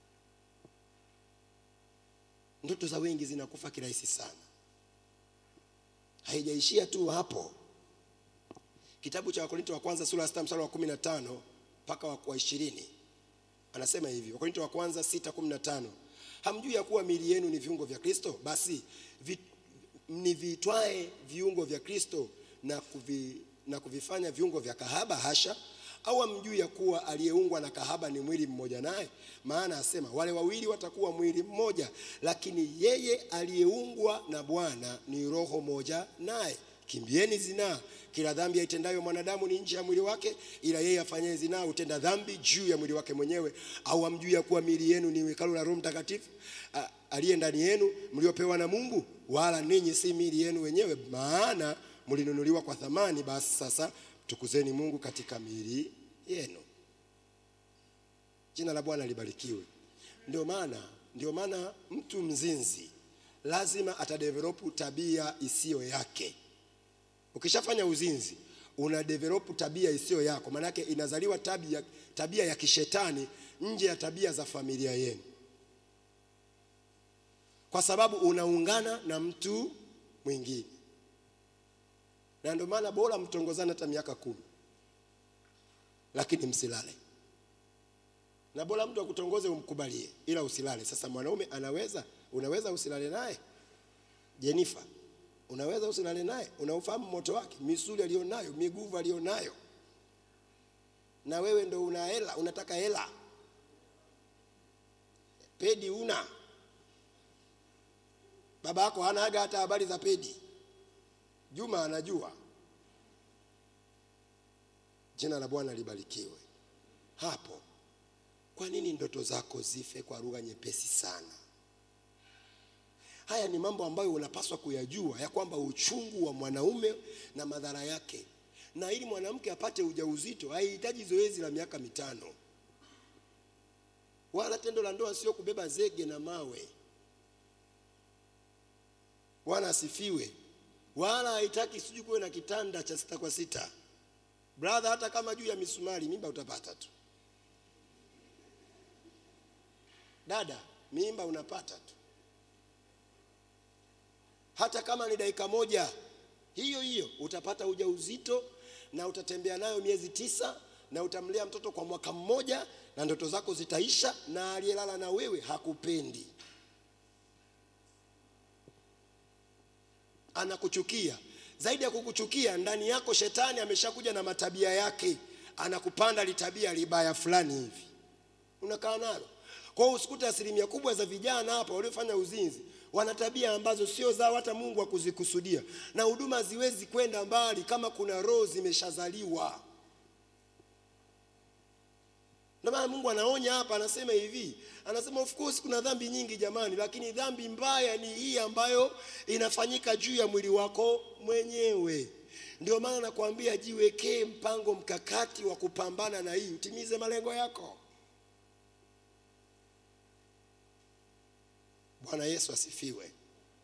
Ndoto za wengi zinakufa kirahisi sana. Haijaishia tu hapo. Kitabu cha Wakorinto wa kwanza sura ya sita mstari wa kumi na tano mpaka wa wa ishirini anasema hivi, Wakorinto wa kwanza sita kumi na tano hamjui ya kuwa miili yenu ni viungo vya Kristo? Basi vi, mnivitwae viungo vya Kristo na, kuvi, na kuvifanya viungo vya kahaba? Hasha! Au hamjui ya kuwa aliyeungwa na kahaba ni mwili mmoja naye? Maana asema wale wawili watakuwa mwili mmoja, lakini yeye aliyeungwa na Bwana ni roho moja naye. Kimbieni zinaa. Kila dhambi aitendayo mwanadamu ni nje ya mwili wake, ila yeye afanyaye zinaa hutenda dhambi juu ya mwili wake mwenyewe. Au hamjui ya kuwa miili yenu ni hekalu la Roho Mtakatifu a- aliye ndani yenu, mliopewa na Mungu, wala ninyi si miili yenu wenyewe, maana mlinunuliwa kwa thamani. Basi sasa tukuzeni Mungu katika miili yenu. Jina la Bwana libarikiwe. Ndio maana ndio maana mtu mzinzi lazima atadevelopu tabia isiyo yake. Ukishafanya uzinzi una develop tabia isiyo yako, maanake inazaliwa tabia, tabia ya kishetani nje ya tabia za familia yenu, kwa sababu unaungana na mtu mwingine, na ndio maana bora mtongozane hata miaka kumi, lakini msilale, na bora mtu akutongoze umkubalie, ila usilale. Sasa mwanaume anaweza, unaweza usilale naye Jenifa, unaweza usilale naye, unaufahamu moto wake, misuli aliyonayo, miguvu aliyonayo, na wewe ndo una hela, unataka hela, pedi una baba yako hana aga hata habari za pedi. Juma anajua. Jina la Bwana libarikiwe. Hapo kwa nini ndoto zako zife kwa lugha nyepesi sana? Haya ni mambo ambayo unapaswa kuyajua ya kwamba uchungu wa mwanaume na madhara yake, na ili mwanamke apate ujauzito haihitaji zoezi la miaka mitano, wala tendo la ndoa sio kubeba zege na mawe. Bwana asifiwe. Wala haitaki sijui kuwe na kitanda cha sita kwa sita. Brother, hata kama juu ya misumari mimba utapata tu. Dada, mimba unapata tu hata kama ni dakika moja hiyo hiyo utapata ujauzito na utatembea nayo miezi tisa na utamlea mtoto kwa mwaka mmoja na ndoto zako zitaisha na aliyelala na wewe hakupendi anakuchukia zaidi ya kukuchukia ndani yako shetani ameshakuja na matabia yake anakupanda litabia libaya fulani hivi unakaa nalo kwa hiyo usikute asilimia kubwa za vijana hapa waliofanya uzinzi wana tabia ambazo sio zao hata Mungu hakuzikusudia, na huduma haziwezi kwenda mbali kama kuna roho zimeshazaliwa. Ndio maana Mungu anaonya hapa, anasema hivi, anasema of course kuna dhambi nyingi jamani, lakini dhambi mbaya ni hii ambayo inafanyika juu ya mwili wako mwenyewe. Ndio maana nakwambia jiwekee mpango mkakati wa kupambana na hii, utimize malengo yako. Bwana Yesu asifiwe.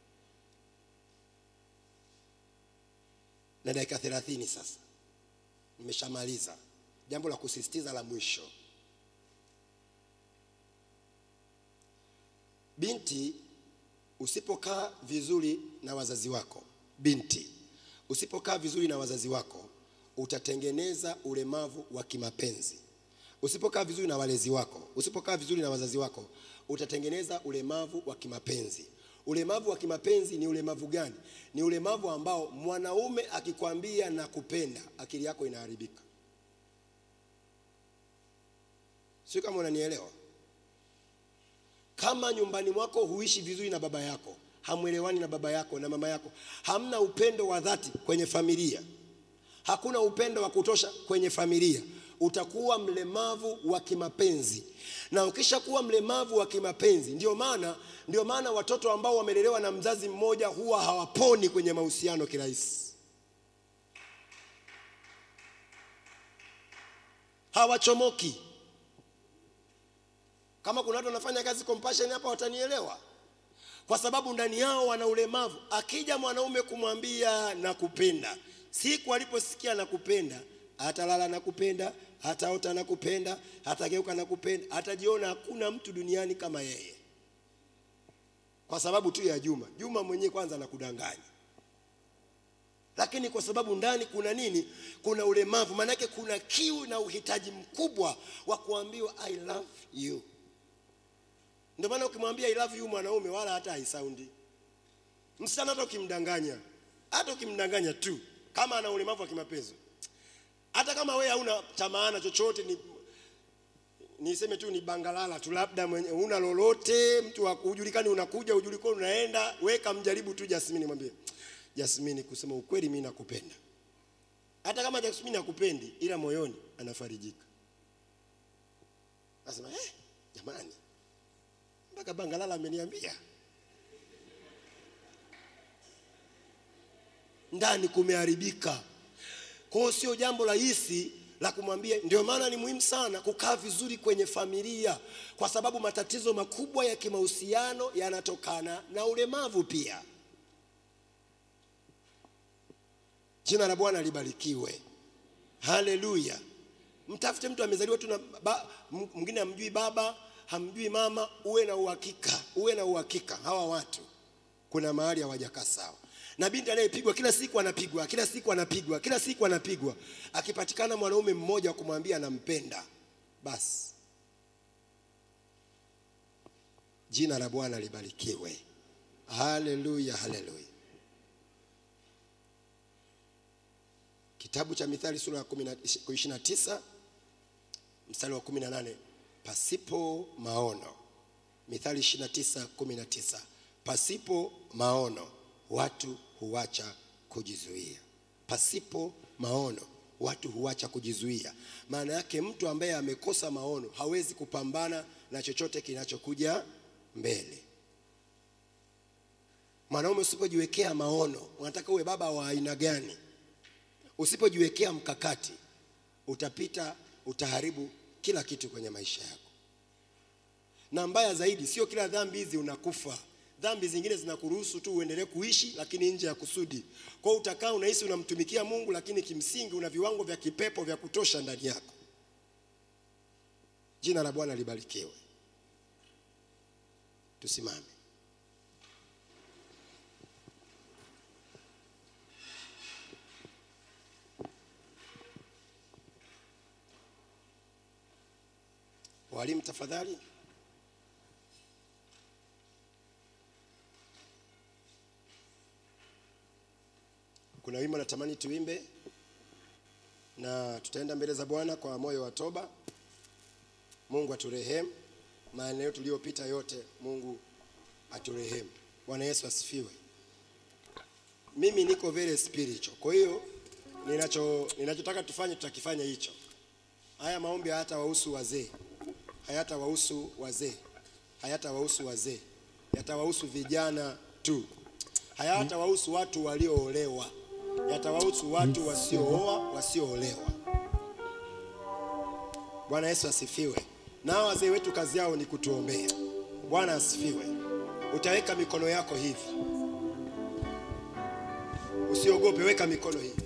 Na dakika thelathini sasa, nimeshamaliza. Jambo la kusisitiza la mwisho, binti, usipokaa vizuri na wazazi wako, binti, usipokaa vizuri na wazazi wako, utatengeneza ulemavu wa kimapenzi. Usipokaa vizuri na walezi wako, usipokaa vizuri na wazazi wako, utatengeneza ulemavu wa kimapenzi. Ulemavu wa kimapenzi ni ulemavu gani? Ni ulemavu ambao mwanaume akikwambia na kupenda, akili yako inaharibika. Sio kama unanielewa? Kama nyumbani mwako huishi vizuri na baba yako, hamwelewani na baba yako na mama yako, hamna upendo wa dhati kwenye familia, hakuna upendo wa kutosha kwenye familia, utakuwa mlemavu wa kimapenzi. Na ukishakuwa mlemavu wa kimapenzi, ndio maana ndio maana watoto ambao wamelelewa na mzazi mmoja huwa hawaponi kwenye mahusiano kirahisi, hawachomoki. Kama kuna watu wanafanya kazi compassion hapa watanielewa, kwa sababu ndani yao wana ulemavu. Akija mwanaume kumwambia nakupenda, siku aliposikia nakupenda atalala na kupenda, ataota na kupenda, atageuka na kupenda, atajiona hakuna mtu duniani kama yeye, kwa sababu tu ya Juma. Juma mwenyewe kwanza anakudanganya, lakini kwa sababu ndani kuna nini? Kuna ulemavu, maanake kuna kiu na uhitaji mkubwa wa kuambiwa I love you. Ndio maana ukimwambia I love you mwanaume wala hata haisaundi. Msichana hata ukimdanganya, hata ukimdanganya tu kama ana ulemavu wa kimapenzi, hata kama wewe hauna cha maana chochote, ni niseme tu ni bangalala tu, labda mwenye una lolote, mtu wa hujulikani, unakuja hujulikani, unaenda, weka mjaribu tu Jasmine, mwambie Jasmine, kusema ukweli, mimi nakupenda. Hata kama Jasmine hakupendi, ila moyoni anafarijika. Nasema eh, jamani, mpaka bangalala ameniambia ndani kumeharibika. Kwa hiyo sio jambo rahisi la kumwambia. Ndio maana ni muhimu sana kukaa vizuri kwenye familia, kwa sababu matatizo makubwa ya kimahusiano yanatokana na ulemavu pia. Jina la Bwana libarikiwe, haleluya. Mtafute mtu amezaliwa tu na ba- m- mwingine hamjui baba hamjui mama, uwe na uhakika, uwe na uhakika hawa watu kuna mahali hawajakaa sawa. Na binti anayepigwa kila siku anapigwa, kila siku anapigwa, kila siku anapigwa, akipatikana mwanaume mmoja wa kumwambia anampenda, basi jina la Bwana libarikiwe. Haleluya, haleluya. Kitabu cha Mithali sura ya 29 mstari wa 18, pasipo maono. Mithali 29 19, pasipo maono watu huacha kujizuia. Pasipo maono watu huacha kujizuia. Maana yake mtu ambaye amekosa maono hawezi kupambana na chochote kinachokuja mbele. Mwanaume usipojiwekea maono, unataka uwe baba wa aina gani? Usipojiwekea mkakati, utapita, utaharibu kila kitu kwenye maisha yako. Na mbaya zaidi, sio kila dhambi hizi unakufa. Dhambi zingine zinakuruhusu tu uendelee kuishi, lakini nje ya kusudi. Kwa hiyo utakaa unahisi unamtumikia Mungu, lakini kimsingi una viwango vya kipepo vya kutosha ndani yako. Jina la Bwana libarikiwe. Tusimame. Walimu tafadhali. Kuna wimbo natamani tuimbe na tutaenda mbele za Bwana kwa moyo wa toba. Mungu aturehemu, maeneo tuliyopita yote, Mungu aturehemu. Bwana Yesu asifiwe. Mimi niko very spiritual, kwa hiyo ninacho ninachotaka tufanye tutakifanya hicho. Haya maombi hayatawahusu wazee, hayatawahusu wazee, hayatawahusu wazee, yatawahusu vijana tu, hayatawahusu watu walioolewa, yatawahusu watu wasiooa, wasioolewa. Bwana Yesu asifiwe. Na hawa wazee wetu kazi yao ni kutuombea. Bwana asifiwe. Utaweka mikono yako hivi, usiogope, weka mikono hivi.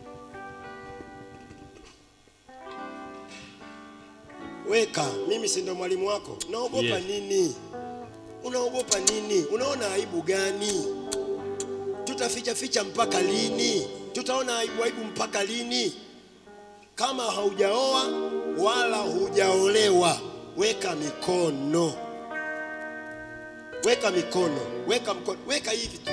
Weka, mimi si ndo mwalimu wako. Unaogopa Yeah. nini? Unaogopa nini? Unaona aibu gani? Tutaficha ficha mpaka lini? Tutaona aibu aibu mpaka lini? Kama haujaoa wala hujaolewa, weka mikono, weka mikono, weka mkono, weka hivi tu,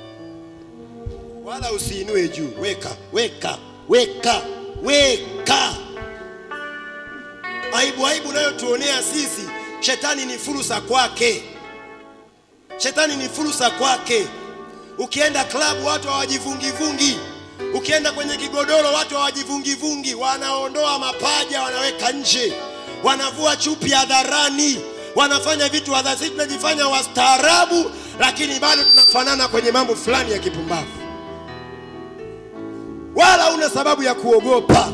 wala usiinue juu. Weka, weka, weka, weka. Aibu aibu unayotuonea sisi, shetani ni fursa kwake. Shetani ni fursa kwake. Ukienda klabu watu hawajivungivungi, ukienda kwenye kigodoro watu hawajivungivungi, wanaondoa mapaja wanaweka nje, wanavua chupi hadharani, wanafanya vitu hadharani. Sisi tunajifanya wastaarabu, lakini bado tunafanana kwenye mambo fulani ya kipumbavu. Wala una sababu ya kuogopa.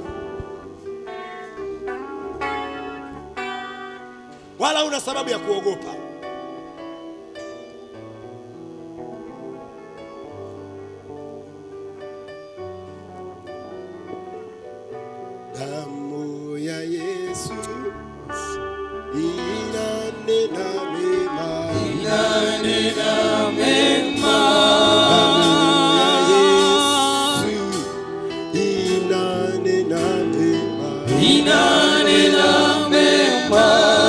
wala una sababu ya kuogopa. damu ya Yesu inanena mema, inanena mema, damu ya Yesu inanena mema, inanena mema,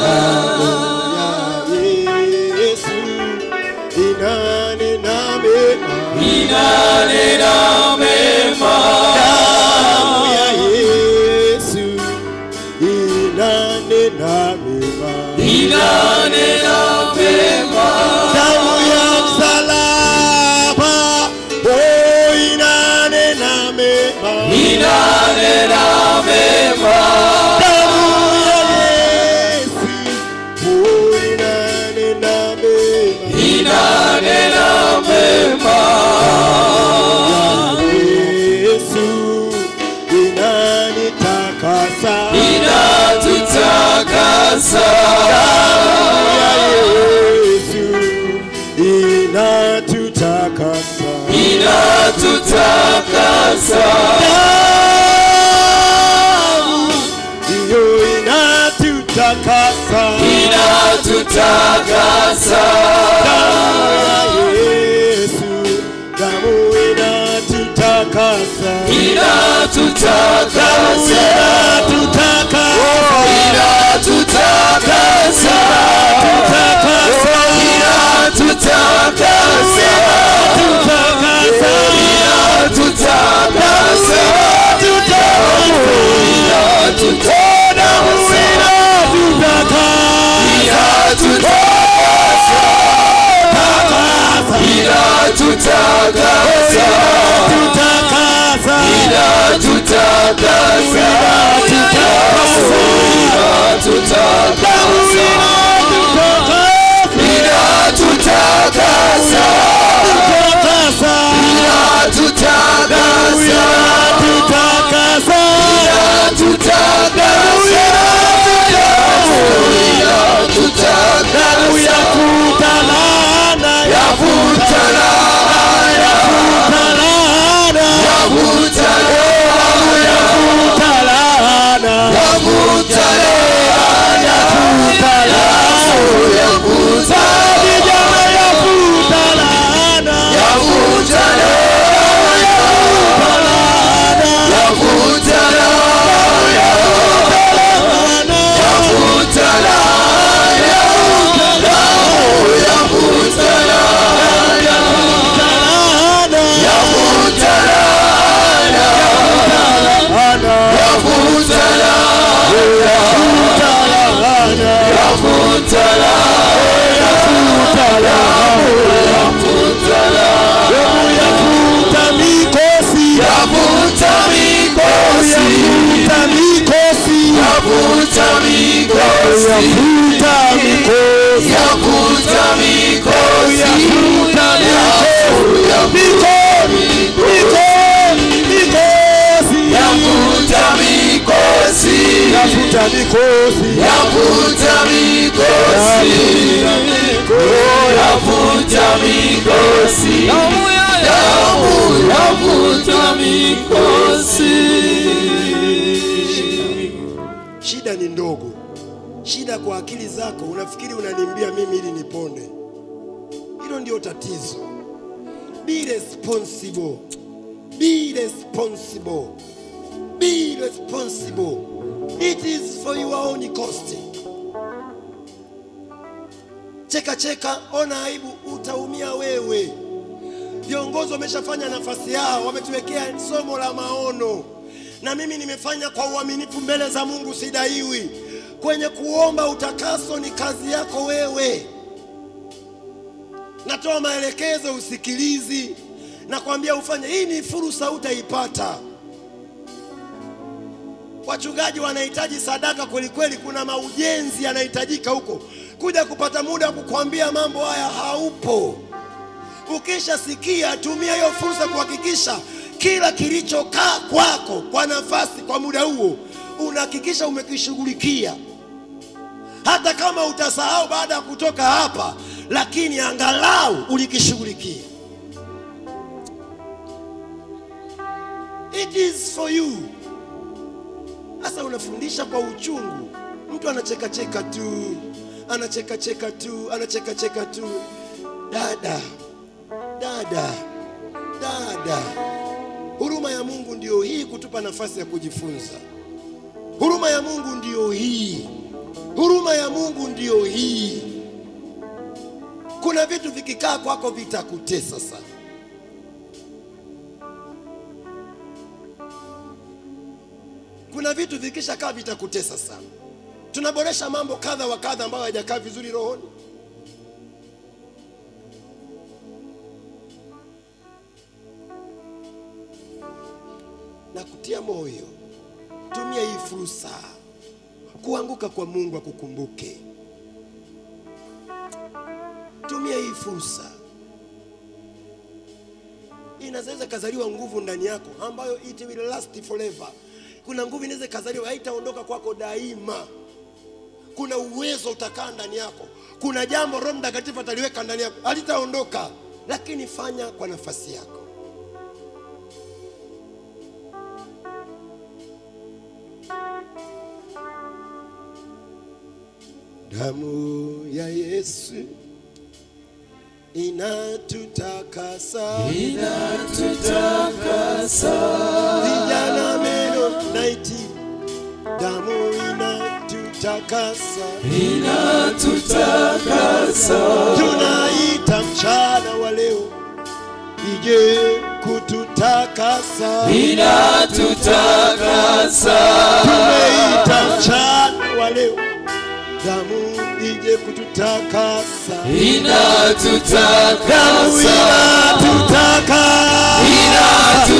damu ya Yesu inanena mema, inanena mema, damu ya Yesu inanena mema. inanena mema, damu ya msalaba oh, inanena mema inanena mema, damu ya Yesu oh, inanena mema inanena mema, Yesu inanitakasa inatutakasa, ya Yesu inatutakasa inatutakasa, damu ndiyo inatutakasa inatutakasa, damu ya Yesu damu inatutakasa inatutakasa, inatutakasa inatutakasa, inatutakasa, inatutakasa, inatutakasa, inatutakasa, inatutakasa, inatutakasa, Yavuta mikosi, yavuta mikosi, yavuta mikosi, yavuta mikosi, Yafuta mikosi yavuta mikosi, yavuta mikosi, damu yavuta mikosi. Shida ni ndogo, shida kwa akili zako, unafikiri unanimbia mimi ili nipone. Hilo ndio tatizo. Be responsible, be responsible, be responsible. It is for your own cost. Cheka cheka, ona aibu, utaumia wewe. Viongozi wameshafanya nafasi yao, wametuwekea somo la maono, na mimi nimefanya kwa uaminifu mbele za Mungu, sidaiwi. Kwenye kuomba utakaso ni kazi yako wewe. Natoa maelekezo, usikilizi, nakwambia ufanye. Hii ni fursa, utaipata. Wachungaji wanahitaji sadaka kweli kweli, kuna maujenzi yanahitajika huko. Kuja kupata muda wa kukwambia mambo haya haupo. Ukishasikia, tumia hiyo fursa kuhakikisha kila kilichokaa kwako kwa nafasi kwa muda huo unahakikisha umekishughulikia, hata kama utasahau baada ya kutoka hapa, lakini angalau ulikishughulikia. It is for you. Sasa unafundisha kwa uchungu, mtu anachekacheka tu, anachekacheka tu, anachekacheka tu. Dada, dada, dada, huruma ya Mungu ndiyo hii, kutupa nafasi ya kujifunza. Huruma ya Mungu ndiyo hii, huruma ya Mungu ndiyo hii. Kuna vitu vikikaa kwako vitakutesa sana. Kuna vitu vikishakaa vitakutesa sana. Tunaboresha mambo kadha wa kadha ambayo hayajakaa vizuri rohoni. Na kutia moyo, tumia hii fursa kuanguka kwa Mungu akukumbuke. Tumia hii fursa, inaweza kazaliwa nguvu ndani yako ambayo it will last forever. Kuna nguvu inaweza kazaliwa, haitaondoka kwako daima. Kuna uwezo utakaa ndani yako, kuna jambo Roho Mtakatifu ataliweka ndani yako, halitaondoka, lakini fanya kwa nafasi yako. Damu ya Yesu inatutakasa, vijana meno naiti, damu inatutakasa, tunaita mchana wa leo ije kututakasa, tumeita mchana wa leo damu ije kututakasa, damu inatutaka,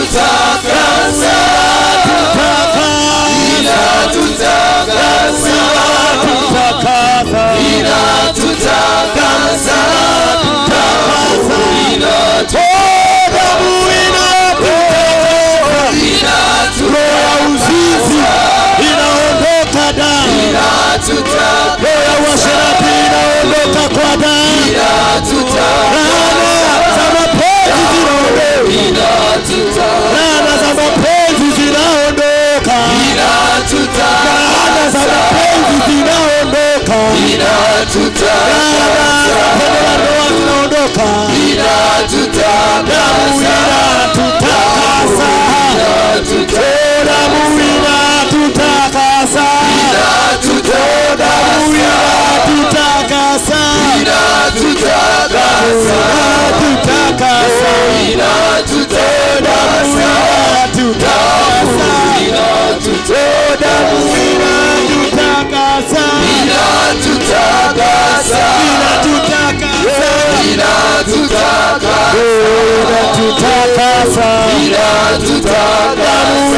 inatutakasa, damu inatutaka, roho ya uzinzi inaondoka damu roho ya uasherati inaondoka kwa damu. Laana za mapenzi zinaondoka, laana za mapenzi zinaondoka, laana za mapenzi zinaondoka, laana za tendo la ndoa zinaondoka. Damu inatutakasa, Oh, damu inatutakasa, Oh, damu inatutakasa, inatutakasa, damu inatutakasa, Oh, damu inatutakasa, inatutakasa, inatutakasa, damu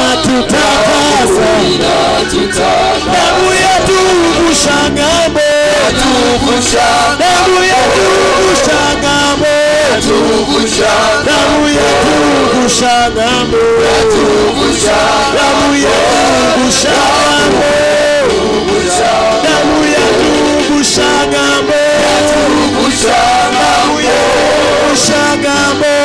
inatutakasa, damu yetu kushangambo, damu yetu kushangambo, damu yetu kushangambo, damu yetu kushangambo, damu yetu kushangambo, damu yetu kushangambo,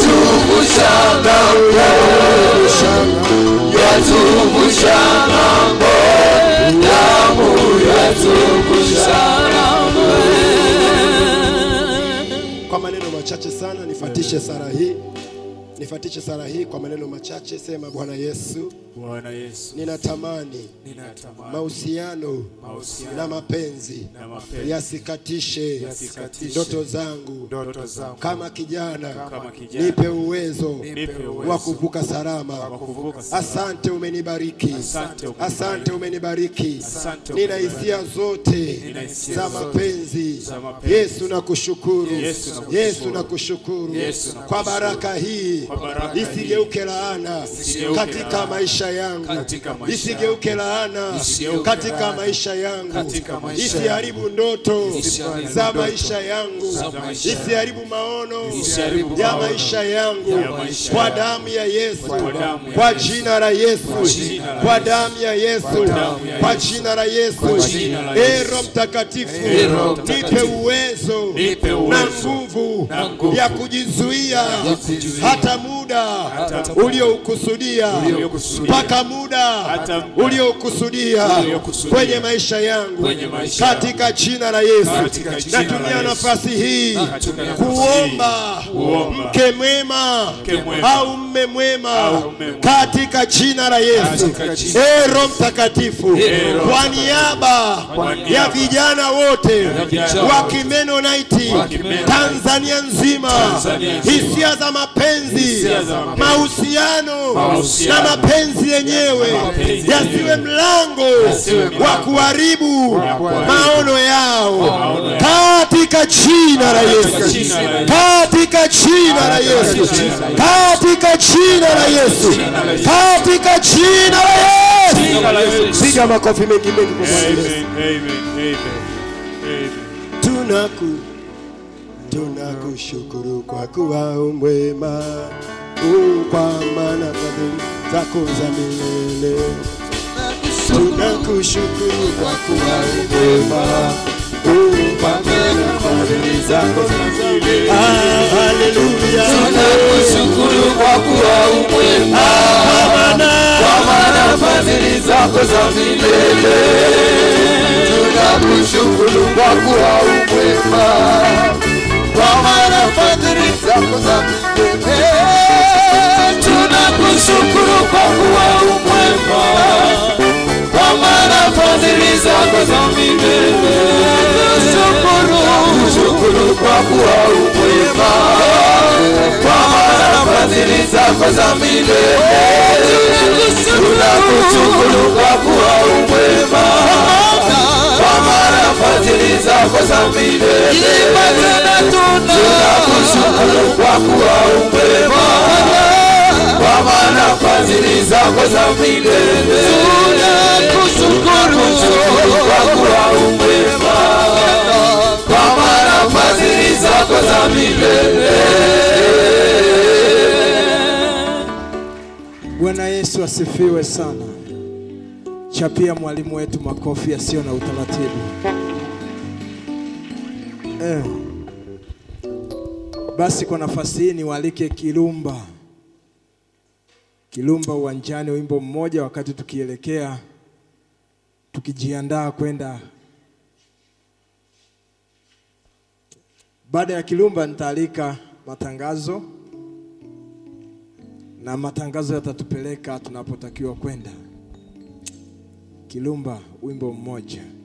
Kwa maneno machache sana nifatishe sara hii, nifatishe sara hii kwa maneno machache. Sema Bwana Yesu, Bwana Yesu, ninatamani ninatamani mahusiano mahusiano na mapenzi na mapenzi yasikatishe Yasikatishe ndoto zangu ndoto zangu kama kijana, Kama kijana. nipe uwezo Nipe uwezo wa kuvuka salama. wa kuvuka salama. Asante umenibariki, Asante umenibariki. asante umenibariki. Asante Nina umenibariki. hisia zote Nina hisia za zote mapenzi. za mapenzi. Yesu nakushukuru, Yesu nakushukuru. Yesu nakushukuru Yesu nakushukuru. kwa baraka hii, Kwa baraka hii. isigeuke laana Isigeuke katika laana. maisha yangu, Katika maisha isigeuke laana Isigeuke katika laana. maisha yangu, Katika maisha isiharibu ndoto Isiharibu za ndoto maisha yangu, za maisha yangu. isiharibu maono Isiharibu ya maono maisha yangu ya maisha kwa yangu. damu ya Yesu, Kwa damu ya kwa Yesu. jina la Yesu, jina la kwa Yesu. damu ya Yesu, damu ya kwa Yesu. jina la Yesu. jina la Ee Yesu. Roho Mtakatifu, Ee Roho nipe Mtakatifu. uwezo Nipe na uwezo nguvu na nguvu ya kujizuia kujizuia hata muda hata muda ulioukusudia uliokusudia mpaka muda Hata muda uliokusudia uliokusudia kwenye maisha yangu kwenye maisha katika jina la Yesu. Katika jina la Natumia Yesu. nafasi hii Natumia nafasi kuomba kuomba mke mwema Mke mwema au mme mwema au mme mwema. katika jina la Yesu. Katika jina Ee Roho Mtakatifu, Ee Roho kwa niaba Kwa ya niaba vijana wote vijana wa wote Kimenonaiti wa Kimenonaiti Tanzania nzima, Tanzania nzima. hisia za mapenzi, Hisia za mapenzi. mahusiano Mahusiano. na mapenzi yenyewe mapenzi yasiwe yenyewe. mlango Yasiwe mlango wa kuharibu kuharibu maono yao maono yao. katika jina la Yesu, jina la Yesu. katika jina la Yesu, katika jina la Yesu, katika jina la Yesu. Jina la Yesu. Piga makofi mengi mengi kwa Bwana Yesu. Amen, amen, amen, amen. Tunaku tunakushukuru kwa kuwa umwema, u kwa maana fadhili zako za milele. Tunakushukuru kwa kuwa umwema, u kwa maana fadhili zako za milele. Ah, haleluya. Tunakushukuru kwa kuwa umwema, kwa maana fadhili zako za milele. Tunakushukuru kwa kuwa umwema, kwa maana fadhili zako za milele. Tunakushukuru kwa kuwa umwema, kwa maana fadhili zako za milele. Tunakushukuru kwa kuwa umwema kwa maana fadhili zako za milele. Tunakushukuru kwa kuwa umwema, kwa maana fadhili zako za milele. Tunakushukuru kwa kuwa umwema, kwa maana fadhili zako za milele. Tunakushukuru kwa kuwa umwema, kwa maana fadhili zako za milele. Bwana Yesu asifiwe sana. Chapia mwalimu wetu makofi yasiyo na utaratibu. Eh. Basi kwa nafasi hii niwaalike Kilumba, Kilumba uwanjani, wimbo mmoja, wakati tukielekea tukijiandaa kwenda. Baada ya Kilumba nitaalika matangazo na matangazo yatatupeleka tunapotakiwa kwenda. Kilumba, wimbo mmoja.